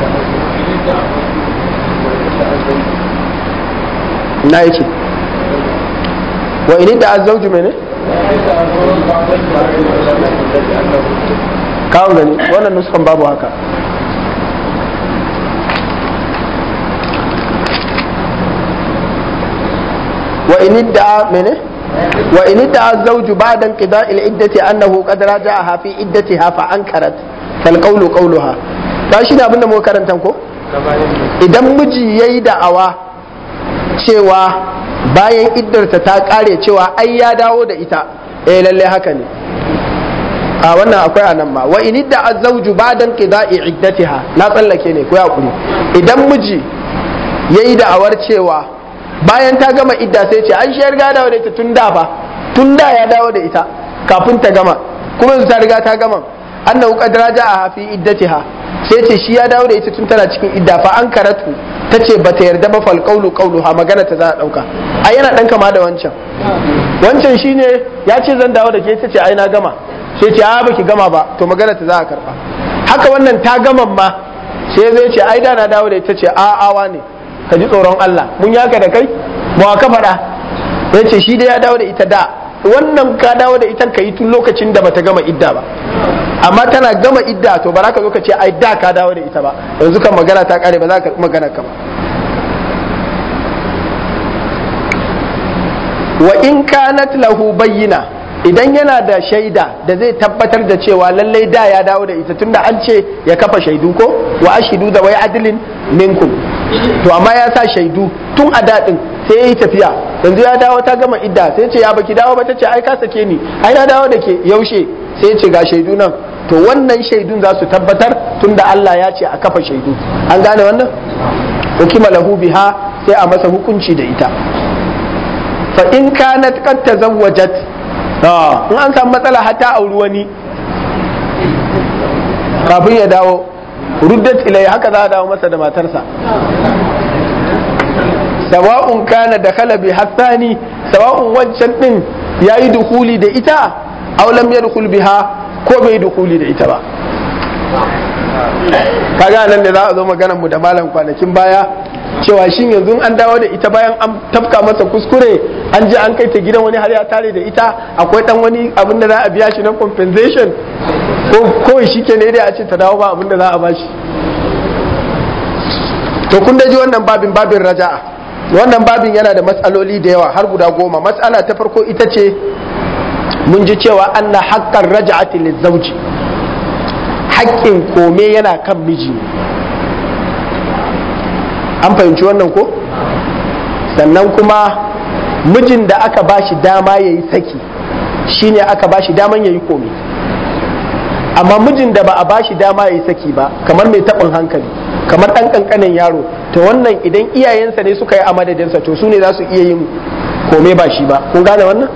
na yake wa ini da azzauju mene kawo gani wannan nuskan babu haka wa ini da mene wa ini da azzauju ba'da inqida'i al-iddati annahu qad raja'aha fi iddatiha fa ankarat fal qawlu qawluha ba shi ne abin da muka karanta ko idan miji yayi da'awa cewa bayan iddarta ta kare cewa ai ya dawo da ita eh lalle haka ne a wannan akwai a nan ma wa in idda azwaju ba'dan qida'i iddatiha na tsallake ne ko ya kuri idan miji yayi da'awar cewa bayan ta gama idda sai ce an shayar ga dawo da ita tun da fa tun da ya dawo da ita kafin ta gama kuma yanzu ta riga ta gama annahu qad raja'a fi iddatiha sai ce shi ya dawo da ita tun tana cikin idda fa an karatu ta ce ba ta yarda ba fal qawlu qawluha magana ta za a dauka ai yana dan kama da wancan wancan shine ya ce zan dawo da ke ta ce ai na gama sai ce a baki gama ba to magana ta za a karba haka wannan ta gama ma sai zai ce ai da na dawo da ita ce a awa ne ka ji tsoron Allah mun yaka da kai ba ka faɗa ya ce shi dai ya dawo da ita da wannan ka dawo da ita ka yi tun lokacin da bata gama idda ba amma tana gama idda to ba za ka zo ka ce ai da ka dawo da ita ba yanzu kan magana ta kare ba za ka magana ka ba wa in kanat lahu bayyina idan yana da shaida da zai tabbatar da cewa lallai da ya dawo da ita tunda an ce ya kafa shaidu ko wa ashidu da wai adilin minkum to amma ya sa shaidu tun a daɗin sai ya yi tafiya yanzu ya dawo ta gama idda sai ce ya baki dawo ba ta ce ai ka sake ni ai na dawo da ke yaushe sai ce ga shaidu nan to wannan shaidun za su tabbatar tunda Allah ya ce a kafa shaidu an gane wannan hukima lahu biha sai a masa hukunci da ita fa in kanat qad tazawwajat in an samu matsala hatta auri wani kafin ya dawo ruddat ilai haka za a dawo masa da matarsa sawa'un kana da kalabi hassani sawa'un wancan din ya yi dukuli da ita aw lam yadkhul biha ko bai dukuli da ita ba kaga nan da za a zo maganar mu da malam kwanakin baya cewa shin yanzu an dawo da ita bayan an tafka masa kuskure an je an kai ta gidan wani har ya tare da ita akwai dan wani abin da za a biya shi na compensation ko kawai shi ke ne dai a ce ta dawo ba abin da za a bashi to kun ji wannan babin babin raja'a wannan babin yana da matsaloli da yawa har guda goma matsala ta farko ita ce mun ji cewa anna haqqar raja'ati lizawji haƙƙin kome yana kan miji an fahimci wannan ko sannan kuma mijin da aka bashi dama ya yi saki shine aka bashi daman ya yi kome amma mijin da ba a bashi dama ya yi saki ba kamar mai taɓin hankali kamar ɗan ƙanƙanin yaro to wannan idan iyayensa ne suka yi a madadinsa to su ne za su iya yin kome ba shi ba kun gane wannan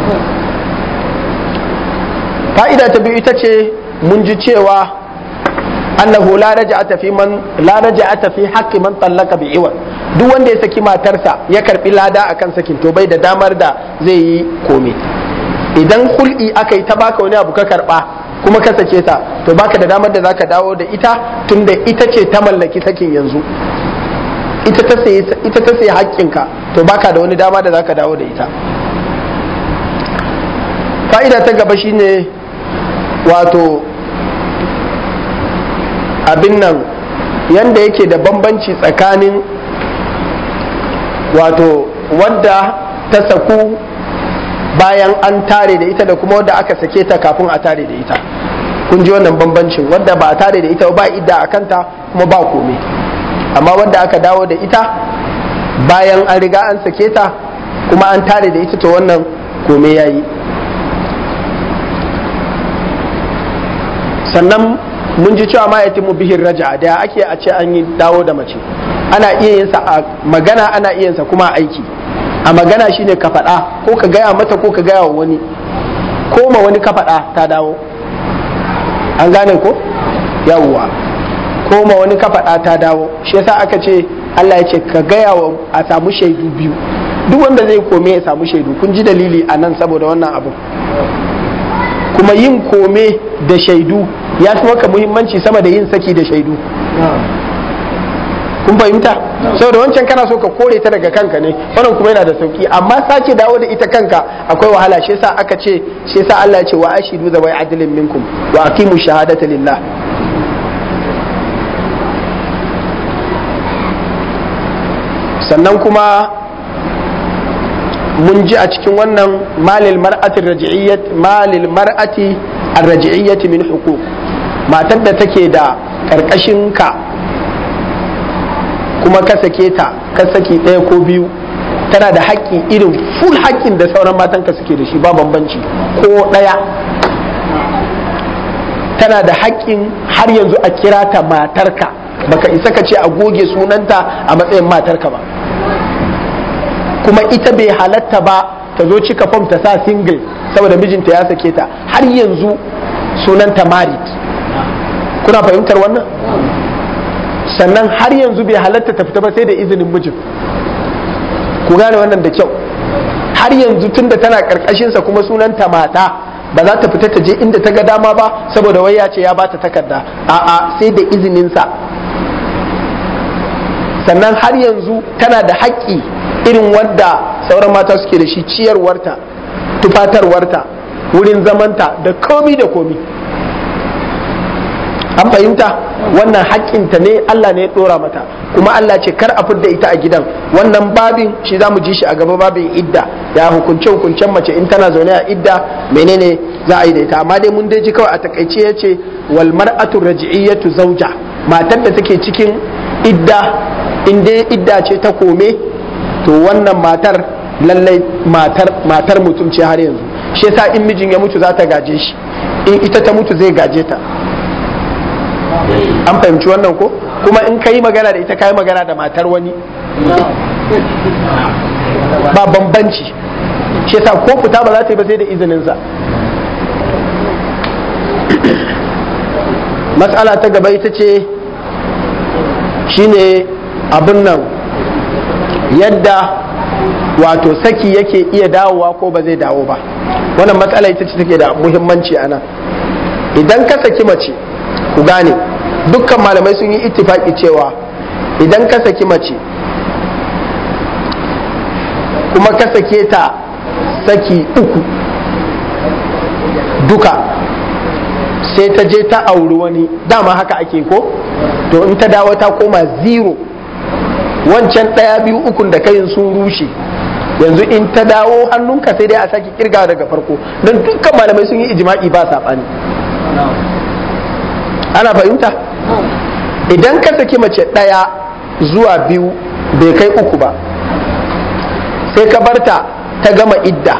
fa'ida ta biyu ita ce mun ji cewa annahu la raja'ata fi man la raja'ata fi haqqi man tallaka bi iwan duk wanda ya saki matarsa ya karbi lada akan sakin to bai da damar da zai yi kome idan hul'i aka yi ta baka wani abu ka karba kuma ka sake ta to baka da damar da zaka dawo da ita tunda ita ce ta mallaki sakin yanzu ita ta sayi ita ta sayi haƙƙinka to baka da wani dama da zaka dawo da ita fa'ida ta gaba shine wato abin nan yanda yake da bambanci tsakanin wato wadda ta saku bayan an tare da ita da kuma wadda aka sake ta kafin a tare da ita kun ji wannan bambancin wadda ba a tare da ita ba idda a kanta kuma ba kome amma wadda aka dawo da ita bayan an riga an sake ta kuma an tare da ita to wannan kome ya yi sannan mun ji cewa ma mu bihin raja da ake a ce an yi dawo da mace ana iya yin sa a magana ana iya yin sa kuma a aiki a magana shine ka faɗa ko ka gaya mata ko ka gaya wa wani ko ma wani ka faɗa ta dawo an gane ko yawwa ko ma wani ka faɗa ta dawo shi yasa aka ce Allah ya ce ka gaya wa a samu shaidu biyu duk wanda zai kome ya samu shaidu kun ji dalili a nan saboda wannan abu kuma yin kome da shaidu ya fi maka muhimmanci sama da yin saki da shaidu kun fahimta saboda wancan kana so ka kore ta daga kanka ne wannan kuma yana da sauki amma sake dawo da ita kanka akwai wahala shi yasa aka ce shi yasa Allah ya ce wa ashidu da wai adlin minkum wa aqimu shahadata lillah sannan kuma mun ji a cikin wannan malil mar'ati raji'iyyat malil mar'ati ar-raji'iyyati min huquq matar da take da karkashin ka kuma ka sake ta ka saki ɗaya ko biyu tana da haƙƙi irin full haƙƙin da sauran matan ka suke da shi ba bambanci ko ɗaya tana da haƙƙin har yanzu a kira ta matarka baka isa ka ce a goge sunanta a matsayin matarka ba kuma ita bai halatta ba ta zo cika fom ta sa single saboda mijinta ya sake ta har yanzu sunanta married kuna fahimtar wannan sannan har yanzu bai halatta ta fita ba sai da izinin mijin ku gane wannan da kyau har yanzu tunda tana karkashinsa kuma sunanta mata ba za ta fita ta je inda ta ga dama ba saboda wai ya ce ya bata takarda a'a sai da izininsa sannan har yanzu tana da haƙƙi irin wadda sauran mata suke da shi ciyarwarta tufatarwarta wurin zamanta da komi da komi an fahimta wannan haƙƙinta ne Allah ne ya ɗora mata kuma Allah ce kar a fidda ita a gidan wannan babin shi za mu ji shi a gaba babin idda ya hukunce hukuncen mace in tana zaune a idda menene za a yi da ita amma dai mun dai ji kawai a takaice ya ce wal mar'atu raji'iyyatu zauja matar da take cikin idda in dai idda ce ta kome to wannan matar lallai matar matar mutum ce har yanzu shi yasa in mijin ya mutu za ta gaje shi in ita ta mutu zai gaje ta an fahimci wannan ko kuma in ka yi magana da ita ka yi magana da matar wani ba bambanci shi yasa ko fita ba za ta yi ba sai da izininsa matsala ta gaba ita ce shine abin nan yadda wato saki yake iya dawowa ko ba zai dawo ba wannan matsala ita ce take da muhimmanci a nan idan ka saki mace ku gane dukkan malamai sun yi ittifaki cewa idan ka saki mace kuma ka sake ta saki uku duka sai ta je ta auri wani dama haka ake ko to in ta dawo ta koma zero wancan ɗaya biyu ukun da kayin sun rushe yanzu in ta dawo hannunka sai dai a sake kirga daga farko don dukkan malamai sun yi ijima'i ba saɓani ana fahimta idan ka saki mace ɗaya zuwa biyu bai kai uku ba sai ka barta ta gama idda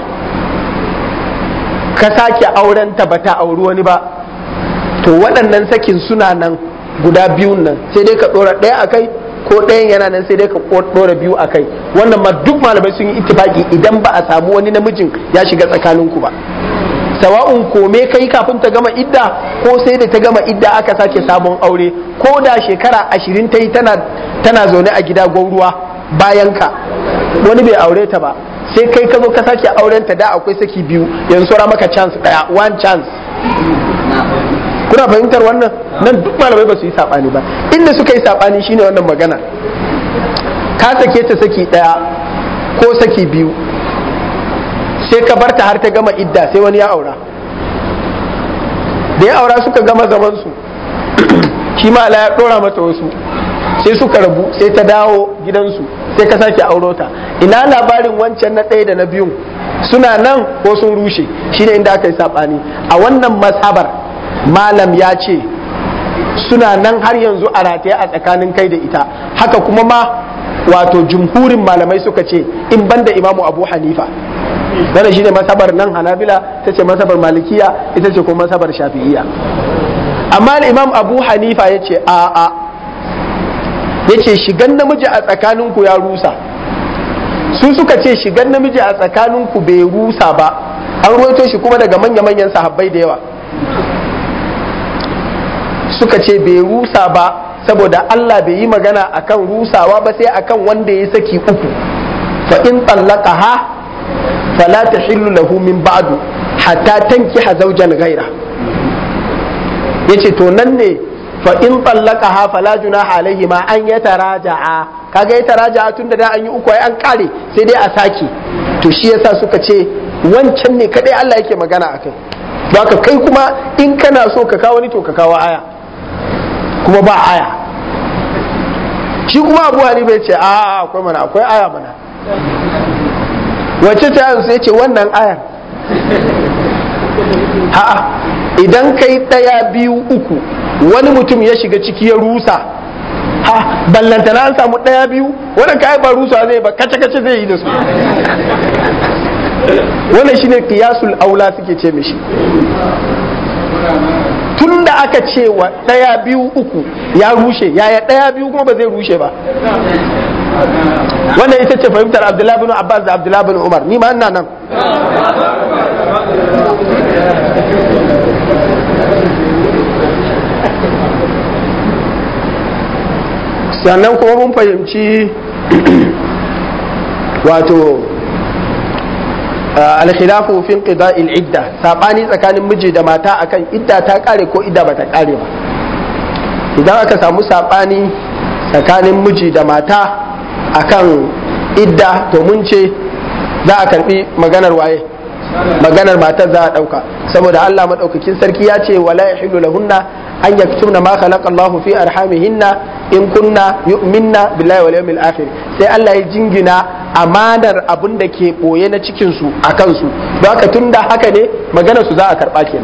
ka sake aurenta ba ta auri wani ba to waɗannan sakin suna nan guda biyun nan sai dai ka ɗora ɗaya a kai ko ɗayan yana nan sai dai ka ɗora biyu a kai wannan ma duk malamai sun yi ittifaki idan ba a samu wani namijin ya shiga tsakaninku ba sawa'un kome kai kafin ta gama idda ko sai da ta gama idda aka sake sabon aure ko da shekara ashirin ta yi tana zaune a gida gwauruwa bayan ka wani bai aure ta ba sai kai ka zo ka sake auren ta da akwai saki biyu yanzu saura maka chance daya one chance kuna fahimtar wannan nan duk malamai ba su yi sabani ba inda suka yi sabani shine wannan magana ka sake ta saki daya ko saki biyu sai ka barta har ta gama idda sai wani ya aura da ya aura suka gama zaman su shi ma ya dora mata wasu sai suka rabu sai ta dawo gidansu sai ka sake auro ta ina labarin wancan na ɗaya da na biyun suna nan ko sun rushe shine inda aka yi saɓani a wannan masabar malam ya ce suna nan har yanzu a rataye a tsakanin kai da ita haka kuma ma wato jumhurin malamai suka ce in banda imamu abu hanifa dana shi ne masabar nan hanabila ta ce masabar malikiya ita ce kuma masabar shafi'iya amma imam abu hanifa ya ce a a ya ce shigan namiji a tsakaninku ya rusa su suka ce shigan namiji a tsakaninku bai rusa ba an ruwaito shi kuma daga manya-manyan sahabbai da yawa suka ce bai rusa ba saboda Allah bai yi magana akan rusawa ba sai akan wanda ya saki uku fa in ha fala tahillu lahu min ba'du hatta tankiha zawjan ghaira yace to nan ne fa in ha fala junaha alaihi ma an yataraja'a kaga yataraja'a tunda da an yi uku ai an kare sai dai a sake to shi yasa suka ce wancan ne kadai Allah yake magana akai haka kai kuma in kana so ka kawo ni to ka kawo aya kuma ba aya shi kuma abu hanifa ya ce a akwai mana akwai aya mana wacce ta yanzu ya ce wannan ayar a'a idan kai ɗaya biyu uku wani mutum ya shiga ciki ya rusa ha ballantana an samu ɗaya biyu wannan kai ba rusa zai ba kace kace zai yi da su wannan shine qiyasul aula suke ce mishi tun da aka ce wa ɗaya biyu uku ya rushe yaya ɗaya biyu kuma ba zai rushe ba wannan ita ce fahimtar abdullahi bin abbas da abdullahi bin umar ni ma ina nan sannan kuma mun fahimci wato alkhilafu fi qida'il idda sabani tsakanin miji da mata akan idda ta kare ko idda bata kare ba idan aka samu sabani tsakanin miji da mata akan idda to mun ce za a karbi maganar waye maganar matar za a dauka saboda Allah madaukakin sarki ya ce wala yahillu lahunna an yaktubna ma khalaqa Allahu fi arhamihinna in kunna yu'minna billahi wal yawmil akhir sai Allah ya jingina amanar abin da ke boye na cikin su a kansu don haka tunda haka ne maganar su za a karba kenan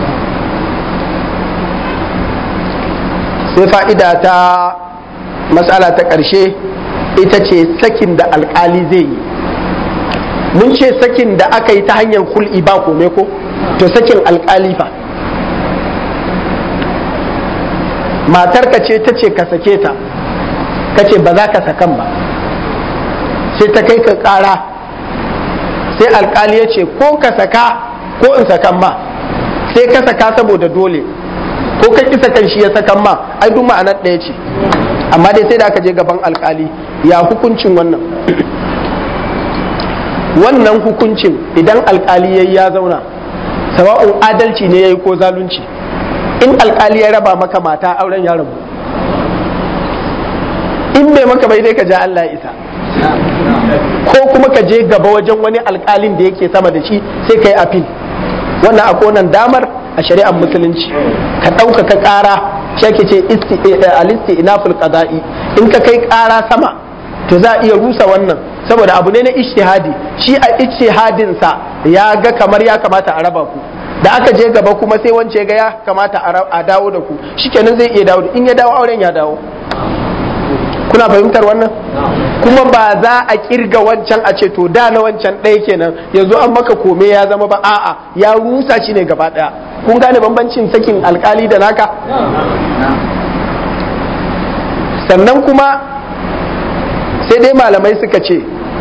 sai fa'ida ta matsala ta ƙarshe ita ce sakin da alkali zai yi mun ce sakin da aka yi ta hanyar hul'i ba kome ko to sakin alkali fa matarka ce ta ce ka sake ta ka ce ba za ka sakan ba sai ta kai ka kara sai alkali ya ce ko ka saka ko in sakan ma sai ka saka saboda dole ko ka ki sakan shi ya sakan ma ai duk ma'anar ɗaya ce amma dai sai da aka je gaban alkali ya hukuncin wannan wannan hukuncin idan alkali yayi ya zauna sawa'un adalci ne yayi ko zalunci in alkali ya raba maka mata auren ya rabu in bai maka bai dai ka ja Allah ya isa ko kuma ka je gaba wajen wani alkalin da yake sama da shi sai ka yi afil wannan akwai wannan damar a shari'ar musulunci ka ɗaukaka ƙara shi ake ce alisti inaful qada'i in ka kai ƙara sama to za a iya rusa wannan saboda abu ne na ishtihadi shi a ishtihadin sa ya ga kamar ya kamata a raba ku da aka je gaba kuma sai wance ga ya kamata a dawo da ku shikenan zai iya dawo in ya dawo auren ya dawo kuna fahimtar wannan kuma ba za a kirga wancan a ce to da na wancan ɗaya kenan yanzu an maka kome ya zama ba a'a ya rusa shi ne gaba ɗaya kun gane bambancin sakin alkali da naka sannan kuma sai dai malamai suka ce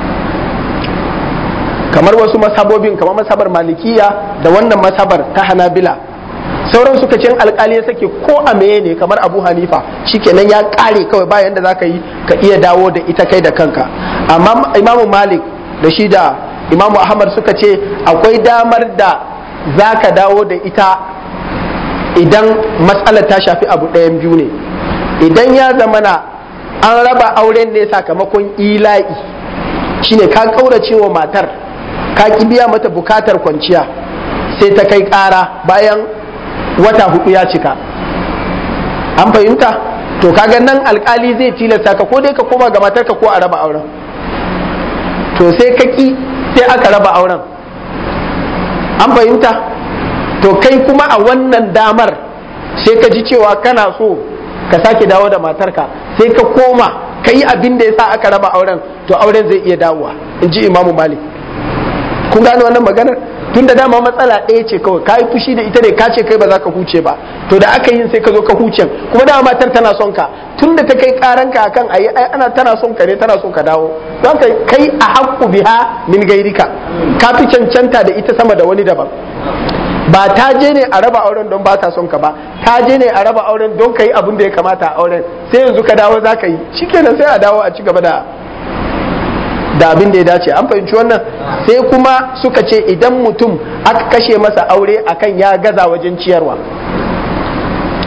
kamar wasu masabobin kamar masabar malikiya da wannan masabar ta hanabila sauran suka ce alkali ya sake ko a meye ne kamar abu hanifa shikenan ya kare kawai bayan da zaka yi ka iya dawo da ita kai da kanka amma imamu malik da shi da imamu ahmad suka ce akwai damar da zaka dawo da ita idan matsalar ta shafi abu ɗayan biyu ne idan ya zamana an raba auren ne sakamakon ila'i shine ka kaurace wa matar ka ki biya mata bukatar kwanciya sai ta kai ƙara bayan wata hudu ya cika an fahimta to kaga nan alkali zai tilasta ka ko dai ka koma ga matarka ko a raba auren to sai ka ki sai aka raba auren an fahimta to kai kuma a wannan damar sai ka ji cewa kana so ka sake dawo da matarka sai ka koma ka yi abin da ya sa aka raba auren to auren zai iya dawowa in ji imamu malik kun gane wannan maganar tun da dama matsala ɗaya ce kawai ka yi fushi da ita ne ka ce kai ba za ka huce ba to da aka yin sai ka zo ka huce kuma dama matar tana son ka tun da ta kai karanka akan ayi ai ana tana son ka ne tana son ka dawo don ka kai a haƙƙu biha min gairika ka fi cancanta da ita sama da wani daban ba ta je ne a raba auren don ba ta son ka ba ta je ne a raba auren don ka yi abin da ya kamata a auren sai yanzu ka dawo za ka yi shikenan sai a dawo a ci gaba da da abin da ya dace an fahimci wannan sai kuma suka ce idan mutum aka kashe masa aure akan ya gaza wajen ciyarwa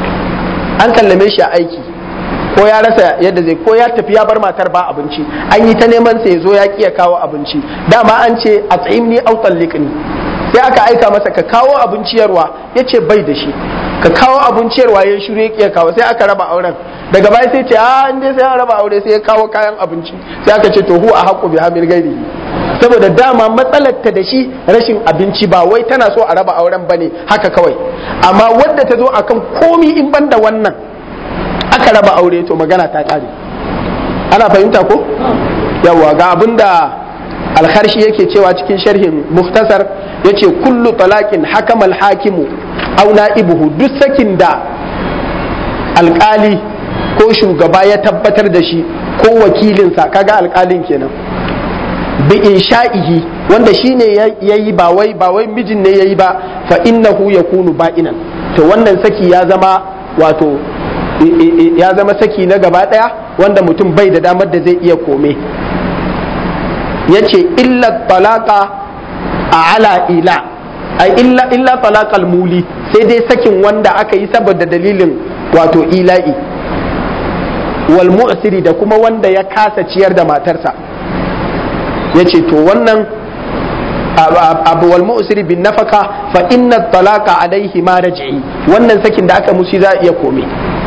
an kallame shi a aiki ko ya rasa yadda zai ko ya tafi ya bar matar ba abinci an yi ta neman sa ya zo ya ki ya kawo abinci dama an ce a tsayimni au talliqni sai aka aika masa ka kawo abinciyarwa ya ce bai da shi ka kawo abinciyarwa ya shiru ya kiya kawo sai aka raba auren daga baya sai ce a inda sai an raba aure sai ya kawo kayan abinci sai aka ce to hu a haƙƙo bi hamil gairi saboda dama matsalar ta da shi rashin abinci ba wai tana so a raba auren bane haka kawai amma wadda ta zo akan komi in banda wannan aka raba aure to magana ta kare ana fahimta ko yawa ga abinda alharshi yake cewa cikin sharhin muftasar yace kullu talaqin hakama alhakimu aw na'ibuhu duk sakin da alkali ko shugaba ya tabbatar da shi ko wakilinsa kaga alkalin kenan bi insha'ihi wanda shine yayi ba wai ba wai mijin ne yayi ba fa innahu yakunu ba'inan to wannan saki ya zama wato ya zama saki na gaba daya wanda mutum bai da damar da zai iya kome ya ce illa talaka a ala ila ai illa illa talaqal muli sai dai sakin wanda aka yi saboda dalilin wato ila'i wal mu'siri da kuma wanda ya kasa ciyar da matarsa ya ce to wannan abu wal mu'siri bin nafaka fa inna talaqa alaihi ma raj'i wannan sakin da aka mushi za a iya kome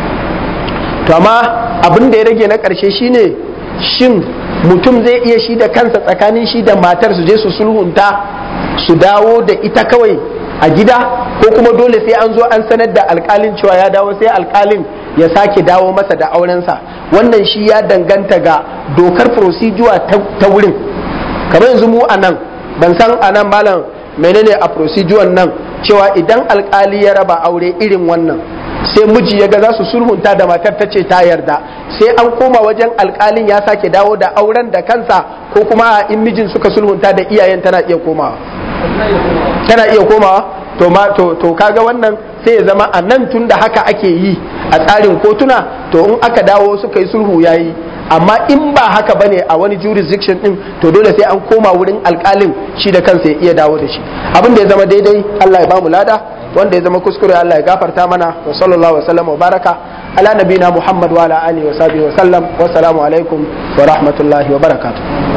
to amma abin da ya rage na ƙarshe shine shin mutum zai iya shi da kansa tsakanin shi da matar su je su sulhunta su dawo da ita kawai a gida ko kuma dole sai an zo an sanar da alkalin cewa ya dawo sai alkalin ya sake dawo masa da aurensa wannan shi ya danganta ga dokar procedure ta wurin kamar yanzu mu a nan ban san a nan malam menene a procedure nan cewa idan alkali ya raba aure irin wannan sai miji ya ga za su sulhunta da matar ta ce ta yarda sai an koma wajen alkalin ya sake dawo da auren da kansa ko kuma in mijin suka sulhunta da iyayen tana iya komawa tana iya komawa to ma to to kaga wannan sai ya zama a nan tun da haka ake yi a tsarin kotuna to in aka dawo suka yi sulhu yayi amma in ba haka bane a wani jurisdiction din to dole sai an koma wurin alkalin shi da kansa ya iya dawo da shi abin da ya zama daidai Allah ya bamu lada wanda ya zama kuskure Allah ya gafarta mana wa sallallahu wa sallam wa baraka ala nabina Muhammad wa ala alihi wa sahbihi wa sallam wa assalamu alaikum wa rahmatullahi wa barakatuh